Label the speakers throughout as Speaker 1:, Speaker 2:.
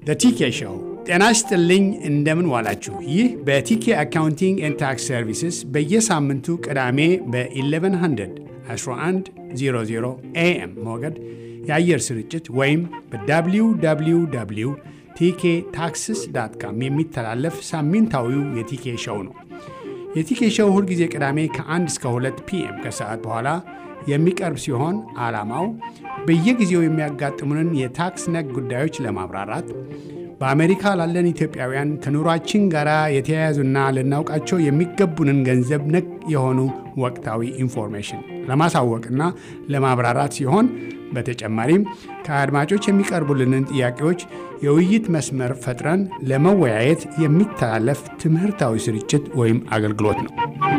Speaker 1: ቲኬ ሾው። ጤና ይስጥልኝ፣ እንደምን ዋላችሁ። ይህ በቲኬ አካውንቲንግ ኤንድ ታክስ ሰርቪስስ በየሳምንቱ ቅዳሜ በ1100 1100 ኤኤም ሞገድ የአየር ስርጭት ወይም በwww ቲኬ ታክስስ ዳት ካም የሚተላለፍ ሳምንታዊው የቲኬ ሾው ነው። የቲኬ ሾው ሁልጊዜ ቅዳሜ ከ1 እስከ 2 ፒኤም ከሰዓት በኋላ የሚቀርብ ሲሆን ዓላማው በየጊዜው የሚያጋጥሙንን የታክስ ነክ ጉዳዮች ለማብራራት በአሜሪካ ላለን ኢትዮጵያውያን ከኑሯችን ጋር የተያያዙና ልናውቃቸው የሚገቡንን ገንዘብ ነክ የሆኑ ወቅታዊ ኢንፎርሜሽን ለማሳወቅና ለማብራራት ሲሆን በተጨማሪም ከአድማጮች የሚቀርቡልንን ጥያቄዎች የውይይት መስመር ፈጥረን ለመወያየት የሚተላለፍ ትምህርታዊ ስርጭት ወይም አገልግሎት ነው።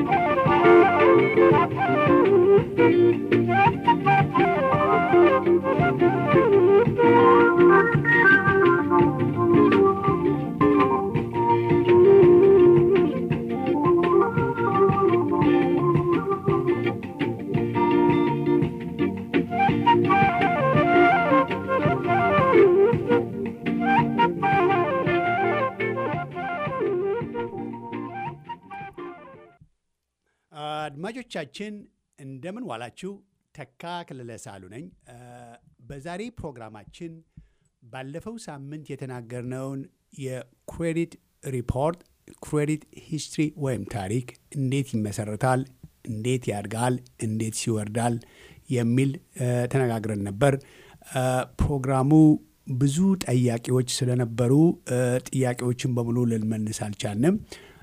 Speaker 1: አድማጮቻችን እንደምን ዋላችሁ። ተካ ክልለ ሳሉ ነኝ። በዛሬ ፕሮግራማችን ባለፈው ሳምንት የተናገርነውን የክሬዲት ሪፖርት ክሬዲት ሂስትሪ ወይም ታሪክ እንዴት ይመሰረታል፣ እንዴት ያድጋል፣ እንዴት ይወርዳል የሚል ተነጋግረን ነበር። ፕሮግራሙ ብዙ ጠያቂዎች ስለነበሩ ጥያቄዎችን በሙሉ ልንመልስ አልቻልንም።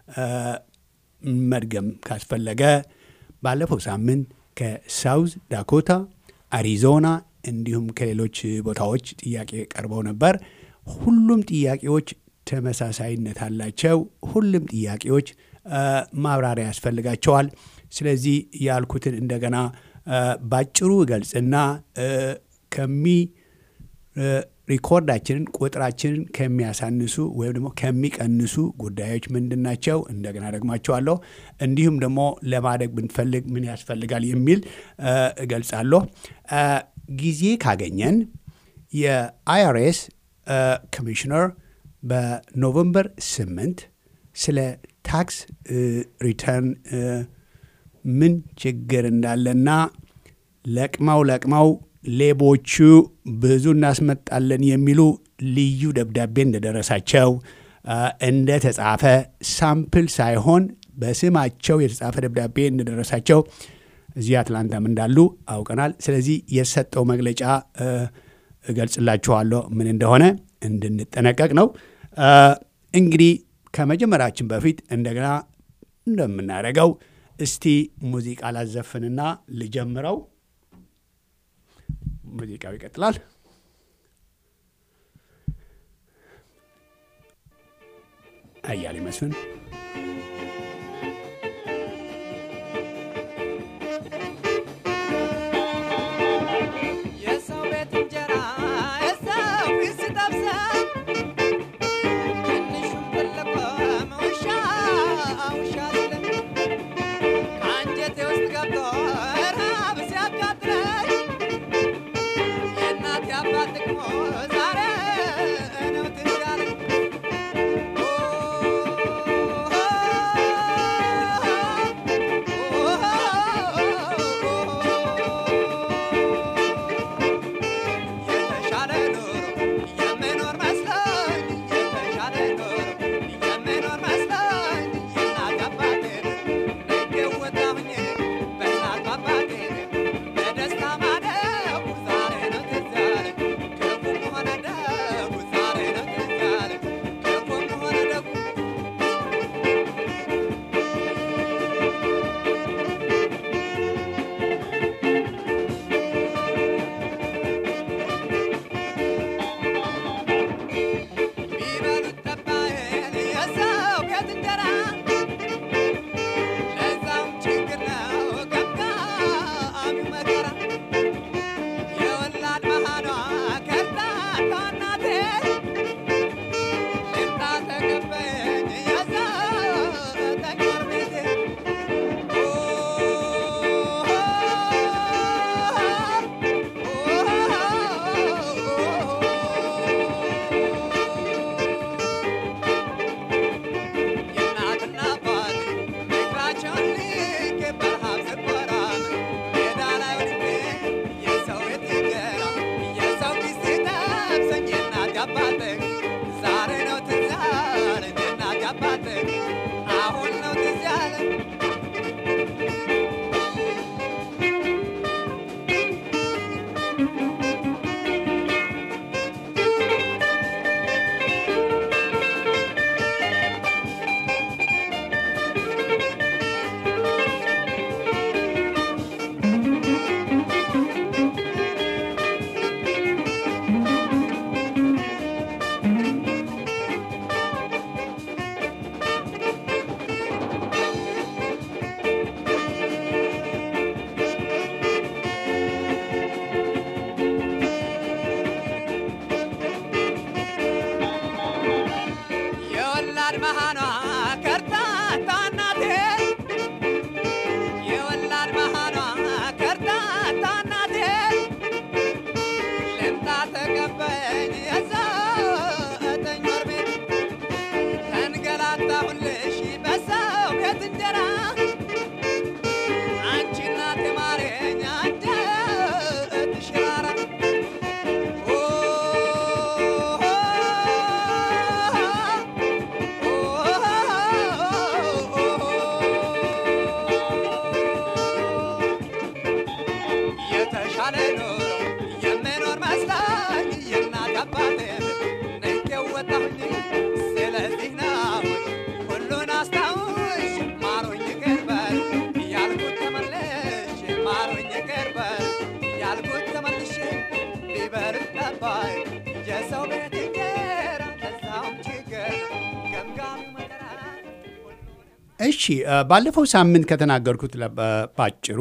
Speaker 1: መድገም ካስፈለገ ባለፈው ሳምንት ከሳውዝ ዳኮታ፣ አሪዞና እንዲሁም ከሌሎች ቦታዎች ጥያቄ ቀርበው ነበር። ሁሉም ጥያቄዎች ተመሳሳይነት አላቸው። ሁሉም ጥያቄዎች ማብራሪያ ያስፈልጋቸዋል። ስለዚህ ያልኩትን እንደገና ባጭሩ እገልጽና ከሚ ሪኮርዳችንን ቁጥራችንን ከሚያሳንሱ ወይም ደግሞ ከሚቀንሱ ጉዳዮች ምንድን ናቸው? እንደገና ደግማቸዋለሁ። እንዲሁም ደግሞ ለማደግ ብንፈልግ ምን ያስፈልጋል የሚል እገልጻለሁ። ጊዜ ካገኘን የአይአርኤስ ኮሚሽነር በኖቨምበር 8 ስለ ታክስ ሪተርን ምን ችግር እንዳለና ለቅመው ለቅመው ሌቦቹ ብዙ እናስመጣለን የሚሉ ልዩ ደብዳቤ እንደደረሳቸው እንደተጻፈ ሳምፕል ሳይሆን በስማቸው የተጻፈ ደብዳቤ እንደደረሳቸው እዚህ አትላንታም እንዳሉ አውቀናል። ስለዚህ የሰጠው መግለጫ እገልጽላችኋለሁ ምን እንደሆነ እንድንጠነቀቅ ነው። እንግዲህ ከመጀመራችን በፊት እንደገና እንደምናደርገው እስቲ ሙዚቃ ላዘፍንና ልጀምረው። ሙዚቃው ይቀጥላል። አያሌ መስፍን
Speaker 2: የሰው ቤት እንጀራ የሰው ፊት ሲጠብሰኝ ትንሹም ትልቁም ውሻ ውሻ ሲለኝ ከአንጀቴ ውስጥ ገብቶ ረሃብ ሲያቃጥለኝ የእናት አባት ጥቅሞ ዛሬ ነው ትዝ ያለኝ።
Speaker 1: እሺ ባለፈው ሳምንት ከተናገርኩት ባጭሩ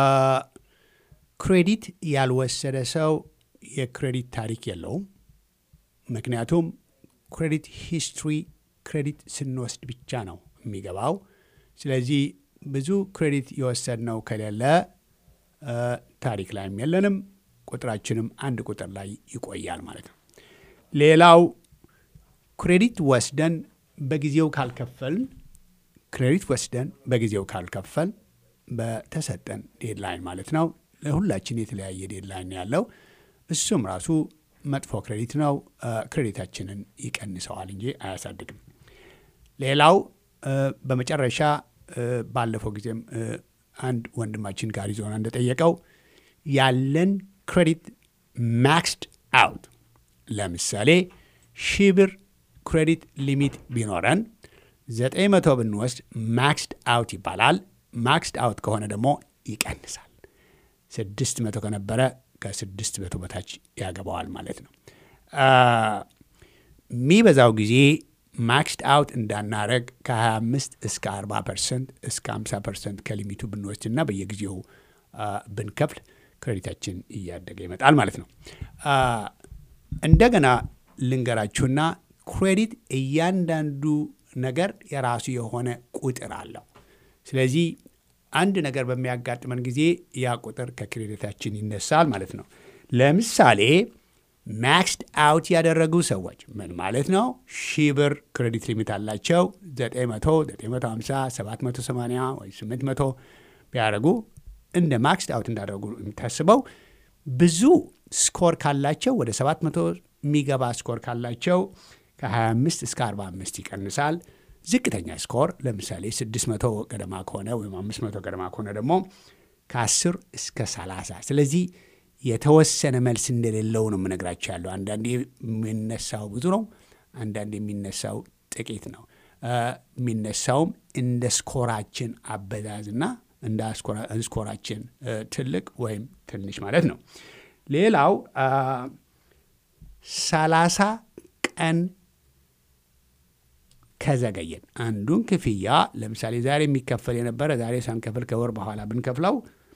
Speaker 1: ክሬዲት ያልወሰደ ሰው የክሬዲት ታሪክ የለውም። ምክንያቱም ክሬዲት ሂስትሪ ክሬዲት ስንወስድ ብቻ ነው የሚገባው። ስለዚህ ብዙ ክሬዲት የወሰድነው ከሌለ ታሪክ ላይም የለንም፣ ቁጥራችንም አንድ ቁጥር ላይ ይቆያል ማለት ነው። ሌላው ክሬዲት ወስደን በጊዜው ካልከፈልን ክሬዲት ወስደን በጊዜው ካልከፈል በተሰጠን ዴድላይን ማለት ነው። ለሁላችን የተለያየ ዴድላይን ያለው እሱም ራሱ መጥፎ ክሬዲት ነው። ክሬዲታችንን ይቀንሰዋል እንጂ አያሳድግም። ሌላው በመጨረሻ ባለፈው ጊዜም አንድ ወንድማችን ከአሪዞና እንደጠየቀው ያለን ክሬዲት ማክስድ አውት ለምሳሌ ሺህ ብር ክሬዲት ሊሚት ቢኖረን ዘጠኝ መቶ ብንወስድ ማክስድ አውት ይባላል። ማክስድ አውት ከሆነ ደግሞ ይቀንሳል። ስድስት መቶ ከነበረ ከስድስት መቶ በታች ያገባዋል ማለት ነው። የሚበዛው ጊዜ ማክስድ አውት እንዳናረግ ከ25 እስከ 40 ፐርሰንት እስከ 50 ፐርሰንት ከሊሚቱ ብንወስድና በየጊዜው ብንከፍል ክሬዲታችን እያደገ ይመጣል ማለት ነው። እንደገና ልንገራችሁና ክሬዲት እያንዳንዱ ነገር የራሱ የሆነ ቁጥር አለው። ስለዚህ አንድ ነገር በሚያጋጥመን ጊዜ ያ ቁጥር ከክሬዲታችን ይነሳል ማለት ነው። ለምሳሌ ማክስድ አውት ያደረጉ ሰዎች ምን ማለት ነው? ሺህ ብር ክሬዲት ሊሚት አላቸው። 900፣ 950፣ 780 ወይ 800 ቢያደርጉ እንደ ማክስድ አውት እንዳደረጉ የምታስበው ብዙ ስኮር ካላቸው ወደ 700 የሚገባ ስኮር ካላቸው ከ25 እስከ 45 ይቀንሳል። ዝቅተኛ ስኮር ለምሳሌ 600 ገደማ ከሆነ ወይም 500 ገደማ ከሆነ ደግሞ ከ10 እስከ 30 ስለዚህ የተወሰነ መልስ እንደሌለው ነው የምነግራቸው ያለው። አንዳንዴ የሚነሳው ብዙ ነው፣ አንዳንዴ የሚነሳው ጥቂት ነው። የሚነሳውም እንደ ስኮራችን አበዛዝና እንደ ስኮራችን ትልቅ ወይም ትንሽ ማለት ነው። ሌላው ሰላሳ ቀን ከዘገየን አንዱን ክፍያ ለምሳሌ ዛሬ የሚከፈል የነበረ ዛሬ ሳንከፍል ከወር በኋላ ብንከፍለው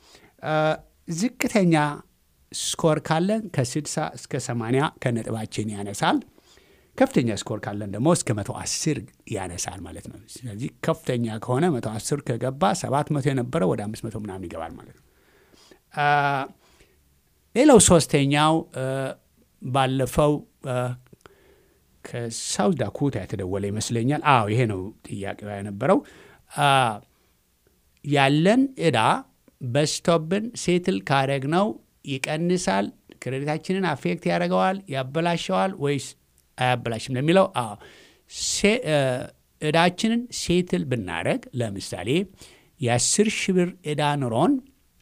Speaker 1: ዝቅተኛ ስኮር ካለን ከ60 እስከ 80 ከነጥባችን ያነሳል። ከፍተኛ ስኮር ካለን ደግሞ እስከ 110 ያነሳል ማለት ነው። ስለዚህ ከፍተኛ ከሆነ 110 ከገባ 700 የነበረ ወደ 500 ምናምን ይገባል ማለት ነው። ሌላው ሶስተኛው ባለፈው ከሳውት ዳኮታ የተደወለ ይመስለኛል። አዎ ይሄ ነው ጥያቄው የነበረው። ያለን ዕዳ በስቶብን ሴትል ካረግነው ይቀንሳል፣ ክሬዲታችንን አፌክት ያደርገዋል፣ ያበላሸዋል ወይስ አያበላሽም ለሚለው አዎ ዕዳችንን ሴትል ብናደረግ ለምሳሌ የአስር ሺህ ብር ዕዳ ኑሮን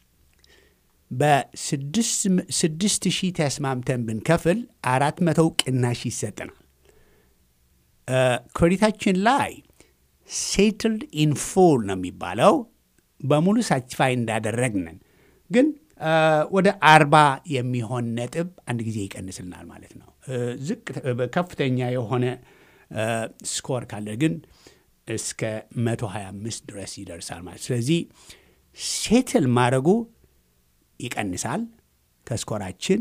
Speaker 1: በስድስት ሺህ ተስማምተን ብንከፍል አራት መቶው ቅናሽ ይሰጠናል። ክሬዲታችን ላይ ሴትልድ ኢን ፉል ነው የሚባለው። በሙሉ ሳቲስፋይ እንዳደረግንን ግን ወደ አርባ የሚሆን ነጥብ አንድ ጊዜ ይቀንስልናል ማለት ነው። ዝቅ ከፍተኛ የሆነ ስኮር ካለ ግን እስከ 125 ድረስ ይደርሳል ማለት ስለዚህ ሴትል ማድረጉ ይቀንሳል ከስኮራችን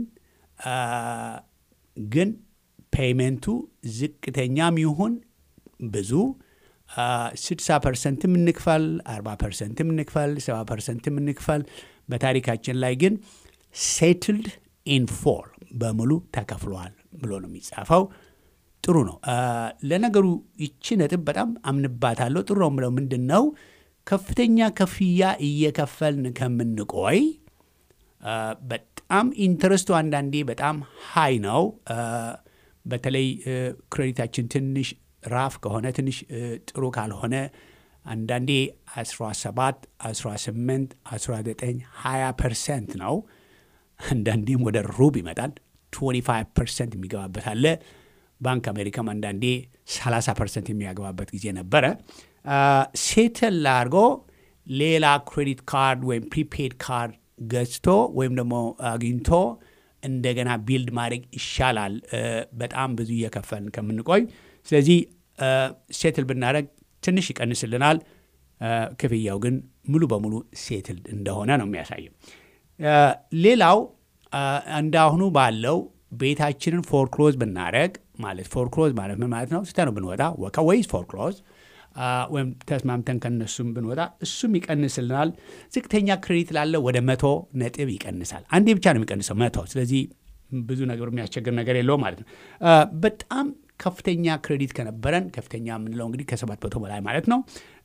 Speaker 1: ግን ፔይመንቱ ዝቅተኛም ይሁን ብዙ 60 ፐርሰንትም እንክፈል 40 ፐርሰንትም እንክፈል 70 ፐርሰንትም እንክፈል በታሪካችን ላይ ግን ሴትልድ ኢን ፎል በሙሉ ተከፍሏል ብሎ ነው የሚጻፈው። ጥሩ ነው። ለነገሩ ይቺ ነጥብ በጣም አምንባታለሁ። ጥሩ ነው ብለው ምንድን ነው ከፍተኛ ክፍያ እየከፈልን ከምንቆይ በጣም ኢንተረስቱ አንዳንዴ በጣም ሃይ ነው። በተለይ ክሬዲታችን ትንሽ ራፍ ከሆነ ትንሽ ጥሩ ካልሆነ አንዳንዴ 17፣ 18፣ 19፣ 20 ፐርሰንት ነው። አንዳንዴም ወደ ሩብ ይመጣል። 25 ፐርሰንት የሚገባበት አለ። ባንክ አሜሪካም አንዳንዴ 30 ፐርሰንት የሚያገባበት ጊዜ ነበረ። ሴትል አድርጎ ሌላ ክሬዲት ካርድ ወይም ፕሪፔድ ካርድ ገዝቶ ወይም ደግሞ አግኝቶ እንደገና ቢልድ ማድረግ ይሻላል፣ በጣም ብዙ እየከፈልን ከምንቆይ። ስለዚህ ሴትል ብናደረግ ትንሽ ይቀንስልናል። ክፍያው ግን ሙሉ በሙሉ ሴትል እንደሆነ ነው የሚያሳየው። ሌላው እንዳሁኑ ባለው ቤታችንን ፎርክሎዝ ብናደረግ ማለት ፎርክሎዝ ማለት ምን ማለት ነው? ስተነው ብንወጣ ወይስ ፎርክሎዝ ወይም ተስማምተን ከነሱም ብንወጣ እሱም ይቀንስልናል። ዝቅተኛ ክሬዲት ላለው ወደ መቶ ነጥብ ይቀንሳል። አንዴ ብቻ ነው የሚቀንሰው መቶ። ስለዚህ ብዙ ነገር የሚያስቸግር ነገር የለውም ማለት ነው። በጣም ከፍተኛ ክሬዲት ከነበረን ከፍተኛ የምንለው እንግዲህ ከሰባት መቶ በላይ ማለት ነው።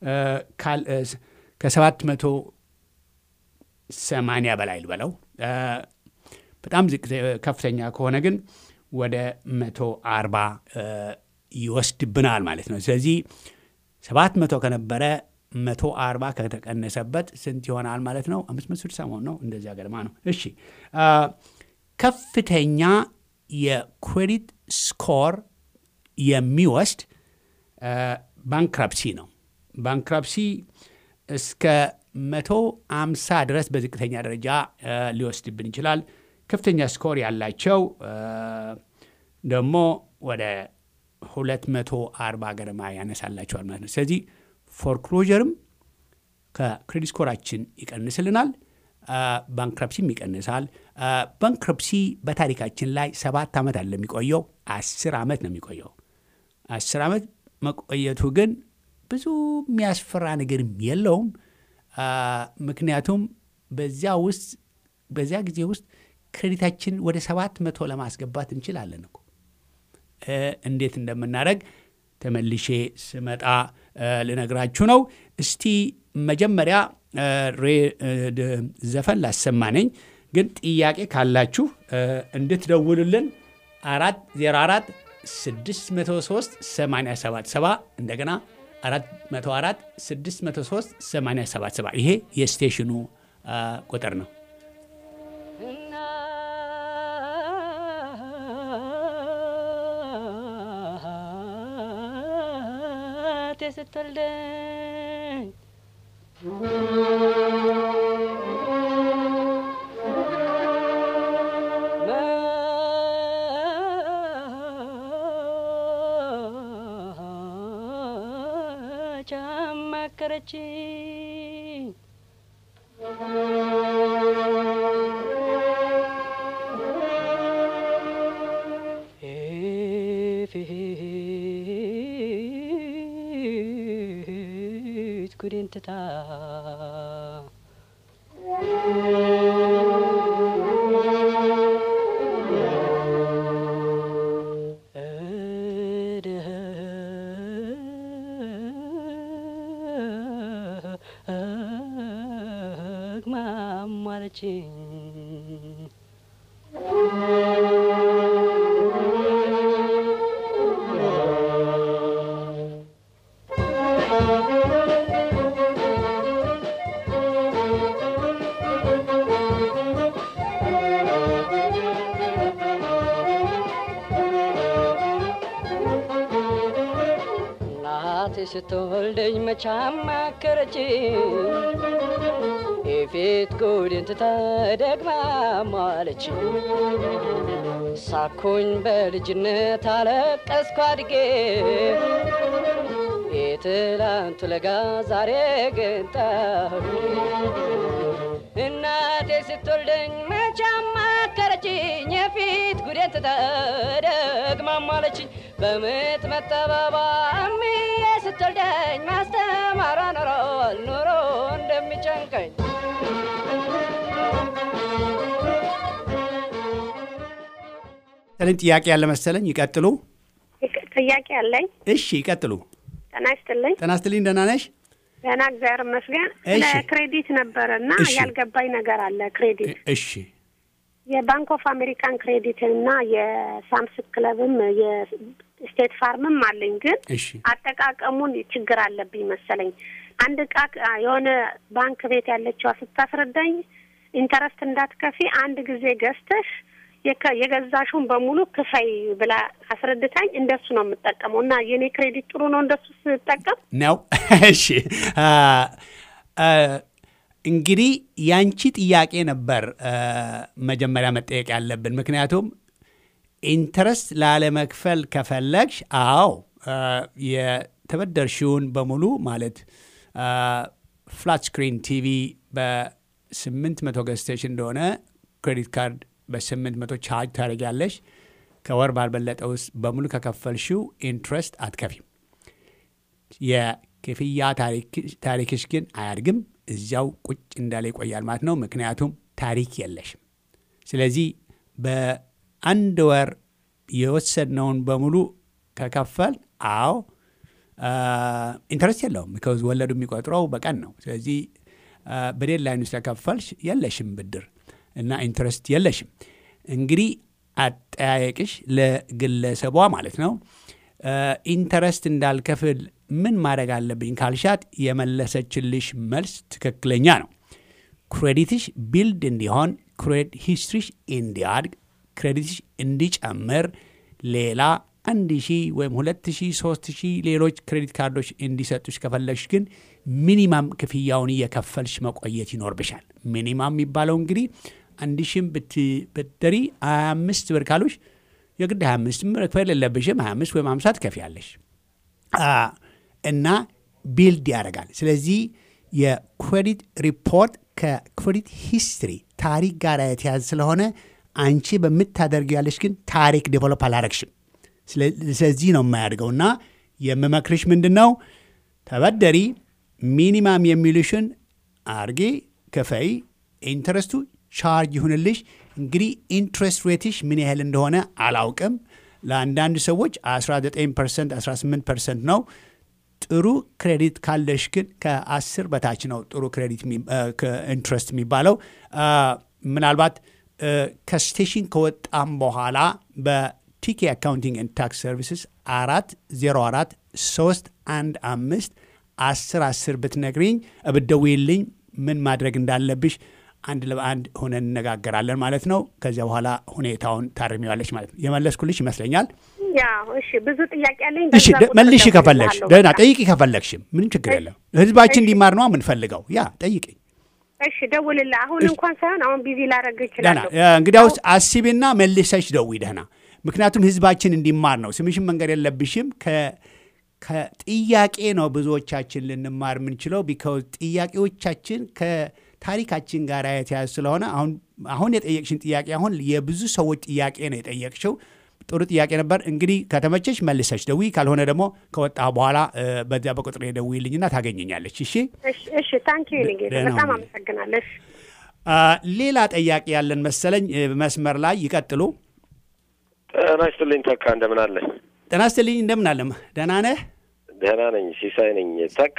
Speaker 1: ከሰባት መቶ ሰማንያ በላይ ልበለው። በጣም ከፍተኛ ከሆነ ግን ወደ መቶ አርባ ይወስድብናል ማለት ነው። ስለዚህ ሰባት መቶ ከነበረ መቶ አርባ ከተቀነሰበት ስንት ይሆናል ማለት ነው? አምስት መቶ ስድሳ መሆን ነው። እንደዚያ ገደማ ነው። እሺ ከፍተኛ የክሬዲት ስኮር የሚወስድ ባንክራፕሲ ነው። ባንክራፕሲ እስከ መቶ አምሳ ድረስ በዝቅተኛ ደረጃ ሊወስድብን ይችላል። ከፍተኛ ስኮር ያላቸው ደግሞ ወደ ሁለት መቶ አርባ ገደማ ያነሳላቸዋል ማለት ነው። ስለዚህ ፎርክሎጀርም ከክሬዲት ስኮራችን ይቀንስልናል፣ ባንክረፕሲም ይቀንሳል። ባንክረፕሲ በታሪካችን ላይ ሰባት ዓመት አለ የሚቆየው፣ አስር ዓመት ነው የሚቆየው። አስር ዓመት መቆየቱ ግን ብዙ የሚያስፈራ ነገርም የለውም። ምክንያቱም በዚያ ውስጥ በዚያ ጊዜ ውስጥ ክሬዲታችን ወደ ሰባት መቶ ለማስገባት እንችላለን እኮ እንዴት እንደምናደርግ ተመልሼ ስመጣ ልነግራችሁ ነው። እስቲ መጀመሪያ ዘፈን ላሰማነኝ፣ ግን ጥያቄ ካላችሁ እንድትደውሉልን አራት ዜሮ አራት ስድስት መቶ ሶስት ሰማንያ ሰባት ሰባ እንደገና አራት መቶ አራት ስድስት መቶ ሶስት ሰማንያ ሰባት ሰባ ይሄ የስቴሽኑ ቁጥር ነው።
Speaker 3: ስትወልደኝ መች አማከረችኝ ፊት ጉዴን ትታ ማማለችኝ እናቴ ስትወልደኝ መች አማከረችኝ የፊት ጉድን ትታ ደግማ ማለችኝ ሳኩኝ በልጅነት አለቀስኩ አድጌ የትላንቱ ለጋ ዛሬ ግን ጠሁ እናቴ ስትወልደኝ መች አማከረችኝ የፊት ጉዴን ትታ ደግማ ማለችኝ በምጥ መጠበባ እምዬ ስትወልደኝ ማስተማሯ ኖሯል ኑሮ እንደሚጨንቀኝ
Speaker 1: ሰልን ጥያቄ ያለ መሰለኝ። ይቀጥሉ።
Speaker 4: ጥያቄ አለኝ።
Speaker 1: እሺ ይቀጥሉ።
Speaker 4: ጤና ይስጥልኝ።
Speaker 1: ጤና ይስጥልኝ። ደህና ነሽ?
Speaker 4: ደህና እግዚአብሔር ይመስገን።
Speaker 1: እሺ።
Speaker 4: ስለ ክሬዲት ነበረ እና
Speaker 1: እሺ።
Speaker 4: ያልገባኝ ነገር አለ። ክሬዲት
Speaker 1: እሺ
Speaker 4: የባንክ ኦፍ አሜሪካን ክሬዲት እና የሳምስ ክለብም የስቴት ፋርምም አለኝ፣ ግን
Speaker 1: እሺ
Speaker 4: አጠቃቀሙን ችግር አለብኝ መሰለኝ። አንድ እቃ የሆነ ባንክ ቤት ያለችዋ ስታስረዳኝ ኢንተረስት እንዳትከፊ አንድ ጊዜ ገዝተሽ የከ- የገዛሽውን በሙሉ ክፈይ ብላ አስረድታኝ እንደሱ ነው የምጠቀመው እና የኔ ክሬዲት ጥሩ ነው እንደሱ ስጠቀም
Speaker 1: ነው። እሺ አ፣ አ፣ እንግዲህ ያንቺ ጥያቄ ነበር አ፣ መጀመሪያ መጠየቅ ያለብን። ምክንያቱም ኢንተረስት ላለመክፈል ከፈለግሽ፣ አዎ አ፣ የተበደርሽውን በሙሉ ማለት ፍላት ስክሪን ቲቪ በስምንት መቶ ገዝተሽ እንደሆነ ክሬዲት ካርድ በስምንት መቶ ቻርጅ ታደርጊያለሽ። ከወር ባልበለጠ ውስጥ በሙሉ ከከፈልሽው ኢንትረስት አትከፊም። የክፍያ ታሪክሽ ግን አያድግም፣ እዚያው ቁጭ እንዳለ ይቆያል ማለት ነው። ምክንያቱም ታሪክ የለሽም። ስለዚህ በአንድ ወር የወሰድነውን በሙሉ ከከፈል አዎ ኢንትረስት የለውም። ቢካዝ ወለዱ የሚቆጥረው በቀን ነው። ስለዚህ በዴድላይኑ ስለከፈልሽ የለሽም ብድር እና ኢንትረስት የለሽም። እንግዲህ አጠያየቅሽ ለግለሰቧ ማለት ነው ኢንተረስት እንዳልከፍል ምን ማድረግ አለብኝ ካልሻት የመለሰችልሽ መልስ ትክክለኛ ነው። ክሬዲትሽ ቢልድ እንዲሆን፣ ክሬዲት ሂስትሪሽ እንዲያድግ፣ ክሬዲትሽ እንዲጨምር ሌላ አንድ ሺህ ወይም ሁለት ሺህ ሶስት ሺህ ሌሎች ክሬዲት ካርዶች እንዲሰጡሽ ከፈለግሽ ግን ሚኒማም ክፍያውን እየከፈልሽ መቆየት ይኖርብሻል። ሚኒማም የሚባለው እንግዲህ አንድ ሺህም ብትበደሪ ሀያ አምስት ብር ካሉሽ የግድ ሀያ አምስት መክፈል የለብሽም። ሀያ አምስት ወይም ሀምሳ ትከፍያለሽ እና ቢልድ ያደርጋል። ስለዚህ የክሬዲት ሪፖርት ከክሬዲት ሂስትሪ ታሪክ ጋር የተያዘ ስለሆነ አንቺ በምታደርጊው ያለሽ ግን ታሪክ ዴቨሎፕ አላረግሽም። ስለዚህ ነው የማያድገው እና የምመክርሽ ምንድን ነው ተበደሪ፣ ሚኒማም የሚሉሽን አርጌ ክፈይ፣ ኢንትረስቱ ቻርጅ ይሁንልሽ። እንግዲህ ኢንትረስት ሬትሽ ምን ያህል እንደሆነ አላውቅም። ለአንዳንድ ሰዎች 19 ፐርሰንት 18 ፐርሰንት ነው። ጥሩ ክሬዲት ካለሽ ግን ከ10 በታች ነው ጥሩ ክሬዲት ኢንትረስት የሚባለው። ምናልባት ከስቴሽን ከወጣም በኋላ በቲኬ አካውንቲንግ ኤንድ ታክስ ሰርቪስስ አራት ዜሮ አራት ሶስት አንድ አምስት አስር አስር ብትነግሪኝ ብትደውይልኝ ምን ማድረግ እንዳለብሽ አንድ ለአንድ ሆነን እነጋገራለን ማለት ነው። ከዚያ በኋላ ሁኔታውን ታርሚዋለች ማለት ነው። የመለስኩልሽ ይመስለኛል።
Speaker 4: ያው እሺ፣ ብዙ ጥያቄ አለኝ።
Speaker 1: እሺ መልሽ ከፈለግሽ ደህና ጠይቂ፣ ከፈለግሽም ምንም ችግር የለም። ህዝባችን እንዲማር ነው የምንፈልገው። ያ ጠይቅኝ።
Speaker 4: እሺ ደውልልህ። አሁን እንኳን ሳይሆን አሁን ቢዚ ላደርግ
Speaker 1: ደህና
Speaker 4: እችላለሁ።
Speaker 1: እንግዲያውስ አስቢና መልሰሽ ደውይ። ደህና ምክንያቱም ህዝባችን እንዲማር ነው። ስምሽን መንገድ የለብሽም። ከጥያቄ ነው ብዙዎቻችን ልንማር የምንችለው። ቢካውዝ ጥያቄዎቻችን ከታሪካችን ጋር የተያዘ ስለሆነ አሁን አሁን የጠየቅሽን ጥያቄ አሁን የብዙ ሰዎች ጥያቄ ነው የጠየቅሽው። ጥሩ ጥያቄ ነበር። እንግዲህ ከተመቸሽ መልሰሽ ደውይ፣ ካልሆነ ደግሞ ከወጣ በኋላ በዚያ በቁጥር ደውይልኝና ታገኘኛለች። እሺ
Speaker 4: እሺ እሺ፣ ታንኪ ዩ ጌታ፣
Speaker 1: ደህና
Speaker 4: በጣም
Speaker 1: ሁኚ።
Speaker 4: አመሰግናለሁ። እሺ
Speaker 1: ሌላ ጥያቄ ያለን መሰለኝ። መስመር ላይ ይቀጥሉ።
Speaker 5: ጤና ይስጥልኝ ተካ፣ እንደምን አለ?
Speaker 1: ጤና ይስጥልኝ። እንደምን አለም? ደህና ነህ?
Speaker 5: ደህና ነኝ፣ ሲሳይ ነኝ። ተካ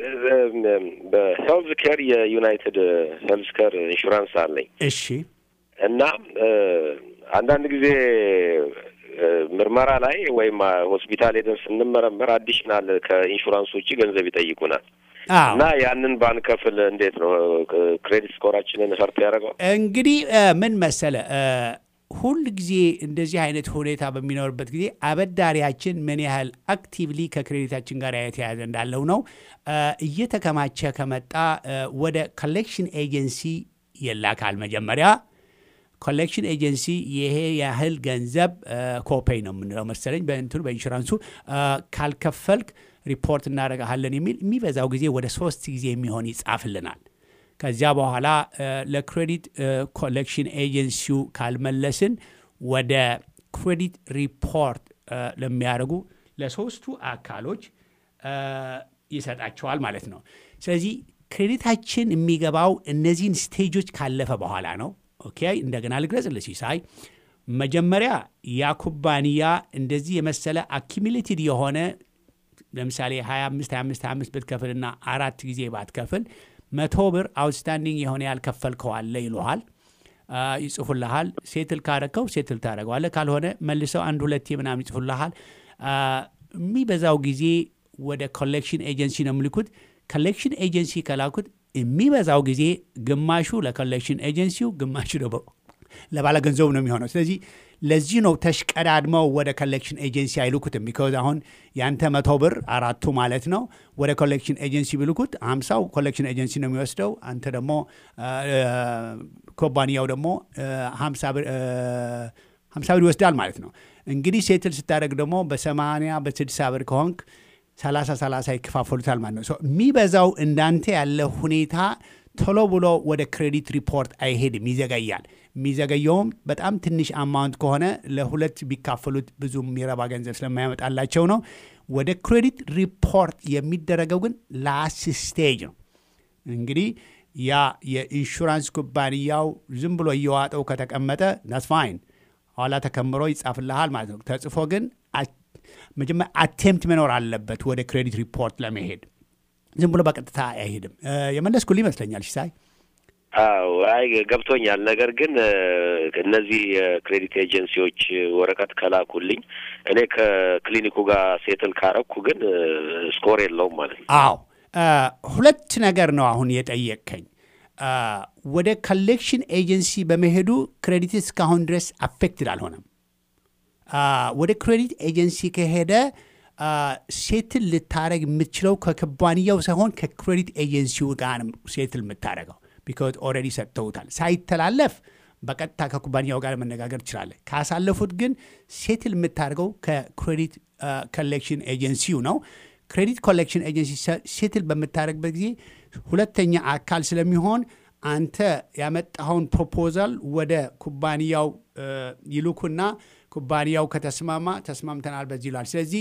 Speaker 5: በሄልዝ ኬር የዩናይትድ ሄልዝ ኬር ኢንሹራንስ አለኝ
Speaker 1: እሺ
Speaker 5: እና አንዳንድ ጊዜ ምርመራ ላይ ወይም ሆስፒታል ሄደን ስንመረመር አዲሽናል ከኢንሹራንስ ውጭ ገንዘብ ይጠይቁናል
Speaker 1: አዎ
Speaker 5: እና ያንን ባንከፍል እንዴት ነው ክሬዲት ስኮራችንን ሰርት ያደርገዋል?
Speaker 1: እንግዲህ ምን መሰለ ሁል ጊዜ እንደዚህ አይነት ሁኔታ በሚኖርበት ጊዜ አበዳሪያችን ምን ያህል አክቲቭሊ ከክሬዲታችን ጋር የተያያዘ እንዳለው ነው። እየተከማቸ ከመጣ ወደ ኮሌክሽን ኤጀንሲ ይላካል። መጀመሪያ ኮሌክሽን ኤጀንሲ ይሄ ያህል ገንዘብ ኮፔይ ነው የምንለው መሰለኝ በእንትኑ በኢንሹራንሱ ካልከፈልክ ሪፖርት እናደርግሃለን የሚል የሚበዛው ጊዜ ወደ ሶስት ጊዜ የሚሆን ይጻፍልናል። ከዚያ በኋላ ለክሬዲት ኮሌክሽን ኤጀንሲው ካልመለስን ወደ ክሬዲት ሪፖርት ለሚያደርጉ ለሶስቱ አካሎች ይሰጣቸዋል ማለት ነው። ስለዚህ ክሬዲታችን የሚገባው እነዚህን ስቴጆች ካለፈ በኋላ ነው። ኦኬ፣ እንደገና ልግለጽልህ ሲሳይ። መጀመሪያ ያ ኩባንያ እንደዚህ የመሰለ አኪሚሌትድ የሆነ ለምሳሌ 25 25 25 ብትከፍልና አራት ጊዜ ባትከፍል መቶ ብር አውትስታንዲንግ የሆነ ያልከፈልከው አለ ይሉሃል፣ ይጽፉልሃል። ሴትል ካረከው ሴትል ታደረገዋለህ፣ ካልሆነ መልሰው አንድ ሁለቴ ምናምን ይጽፉልሃል። የሚበዛው ጊዜ ወደ ኮሌክሽን ኤጀንሲ ነው የሚልኩት። ኮሌክሽን ኤጀንሲ ከላኩት የሚበዛው ጊዜ ግማሹ ለኮሌክሽን ኤጀንሲው፣ ግማሹ ደግሞ ለባለ ገንዘቡ ነው የሚሆነው። ስለዚህ ለዚህ ነው ተሽቀዳድመው ወደ ኮሌክሽን ኤጀንሲ አይልኩትም። ቢካዝ አሁን ያንተ መቶ ብር አራቱ ማለት ነው ወደ ኮሌክሽን ኤጀንሲ ቢልኩት ሀምሳው ኮሌክሽን ኤጀንሲ ነው የሚወስደው። አንተ ደግሞ ኩባንያው ደግሞ ሀምሳ ብር ይወስዳል ማለት ነው። እንግዲህ ሴትል ስታደርግ ደግሞ በሰማንያ በስድሳ ብር ከሆንክ ሰላሳ ሰላሳ ይከፋፈሉታል ማለት ነው። ሶ የሚበዛው እንዳንተ ያለ ሁኔታ ቶሎ ብሎ ወደ ክሬዲት ሪፖርት አይሄድም፣ ይዘገያል። የሚዘገየውም በጣም ትንሽ አማውንት ከሆነ ለሁለት ቢካፈሉት ብዙ የሚረባ ገንዘብ ስለማያመጣላቸው ነው። ወደ ክሬዲት ሪፖርት የሚደረገው ግን ላስት ስቴጅ ነው። እንግዲህ ያ የኢንሹራንስ ኩባንያው ዝም ብሎ እየዋጠው ከተቀመጠ ናስ ፋይን ኋላ ተከምሮ ይጻፍልሃል ማለት ነው። ተጽፎ ግን መጀመሪያ አቴምፕት መኖር አለበት ወደ ክሬዲት ሪፖርት ለመሄድ ዝም ብሎ በቀጥታ አይሄድም። የመለስኩልህ ይመስለኛል ሲሳይ።
Speaker 5: አዎ አይ ገብቶኛል። ነገር ግን እነዚህ የክሬዲት ኤጀንሲዎች ወረቀት ከላኩልኝ እኔ ከክሊኒኩ ጋር ሴትል ካረኩ ግን ስኮር የለውም ማለት ነው።
Speaker 1: አዎ ሁለት ነገር ነው አሁን የጠየቅከኝ። ወደ ኮሌክሽን ኤጀንሲ በመሄዱ ክሬዲት እስካሁን ድረስ አፌክትድ አልሆነም። ወደ ክሬዲት ኤጀንሲ ከሄደ ሴትል ልታደረግ የምትችለው ከኩባንያው ሳይሆን ከክሬዲት ኤጀንሲው ጋር ሴትል የምታደረገው ቢካዝ ኦልሬዲ ሰጥተውታል። ሳይተላለፍ በቀጥታ ከኩባንያው ጋር መነጋገር ትችላለህ። ካሳለፉት ግን ሴትል የምታደርገው ከክሬዲት ኮሌክሽን ኤጀንሲው ነው። ክሬዲት ኮሌክሽን ኤጀንሲ ሴትል በምታደርግበት ጊዜ ሁለተኛ አካል ስለሚሆን አንተ ያመጣኸውን ፕሮፖዛል ወደ ኩባንያው ይልኩና ኩባንያው ከተስማማ ተስማምተናል በዚህ ይላል። ስለዚህ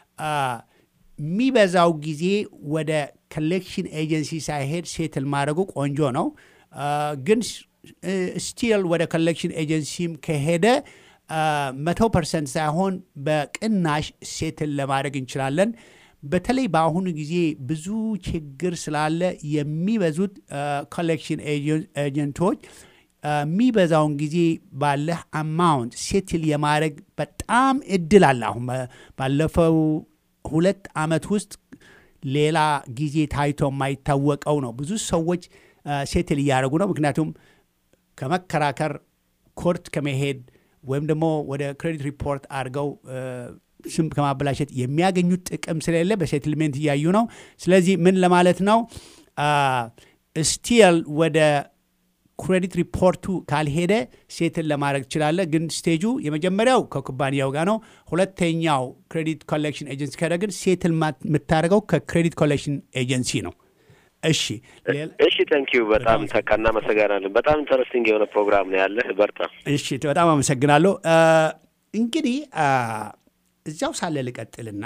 Speaker 1: የሚበዛው ጊዜ ወደ ኮሌክሽን ኤጀንሲ ሳይሄድ ሴትል ማድረጉ ቆንጆ ነው። ግን ስቲል ወደ ኮሌክሽን ኤጀንሲም ከሄደ መቶ ፐርሰንት ሳይሆን በቅናሽ ሴትል ለማድረግ እንችላለን። በተለይ በአሁኑ ጊዜ ብዙ ችግር ስላለ የሚበዙት ኮሌክሽን ኤጀንቶች የሚበዛውን ጊዜ ባለህ አማውንት ሴትል የማድረግ በጣም እድል አለ። አሁን ባለፈው ሁለት ዓመት ውስጥ ሌላ ጊዜ ታይቶ የማይታወቀው ነው። ብዙ ሰዎች ሴትል እያደረጉ ነው። ምክንያቱም ከመከራከር ኮርት ከመሄድ ወይም ደግሞ ወደ ክሬዲት ሪፖርት አድርገው ስም ከማበላሸት የሚያገኙት ጥቅም ስለሌለ በሴትልሜንት እያዩ ነው። ስለዚህ ምን ለማለት ነው ስቲል ወደ ክሬዲት ሪፖርቱ ካልሄደ ሴትን ለማድረግ ትችላለ። ግን ስቴጁ የመጀመሪያው ከኩባንያው ጋር ነው። ሁለተኛው ክሬዲት ኮሌክሽን ኤጀንሲ ከሄደ ግን ሴትል የምታደርገው ከክሬዲት ኮሌክሽን ኤጀንሲ ነው። እሺ
Speaker 5: እሺ፣ ተንኪዩ በጣም ተካ እናመሰግናለን። በጣም ኢንተረስቲንግ የሆነ ፕሮግራም ነው ያለህ። በርታ።
Speaker 1: እሺ፣ በጣም አመሰግናለሁ። እንግዲህ እዚያው ሳለ ልቀጥልና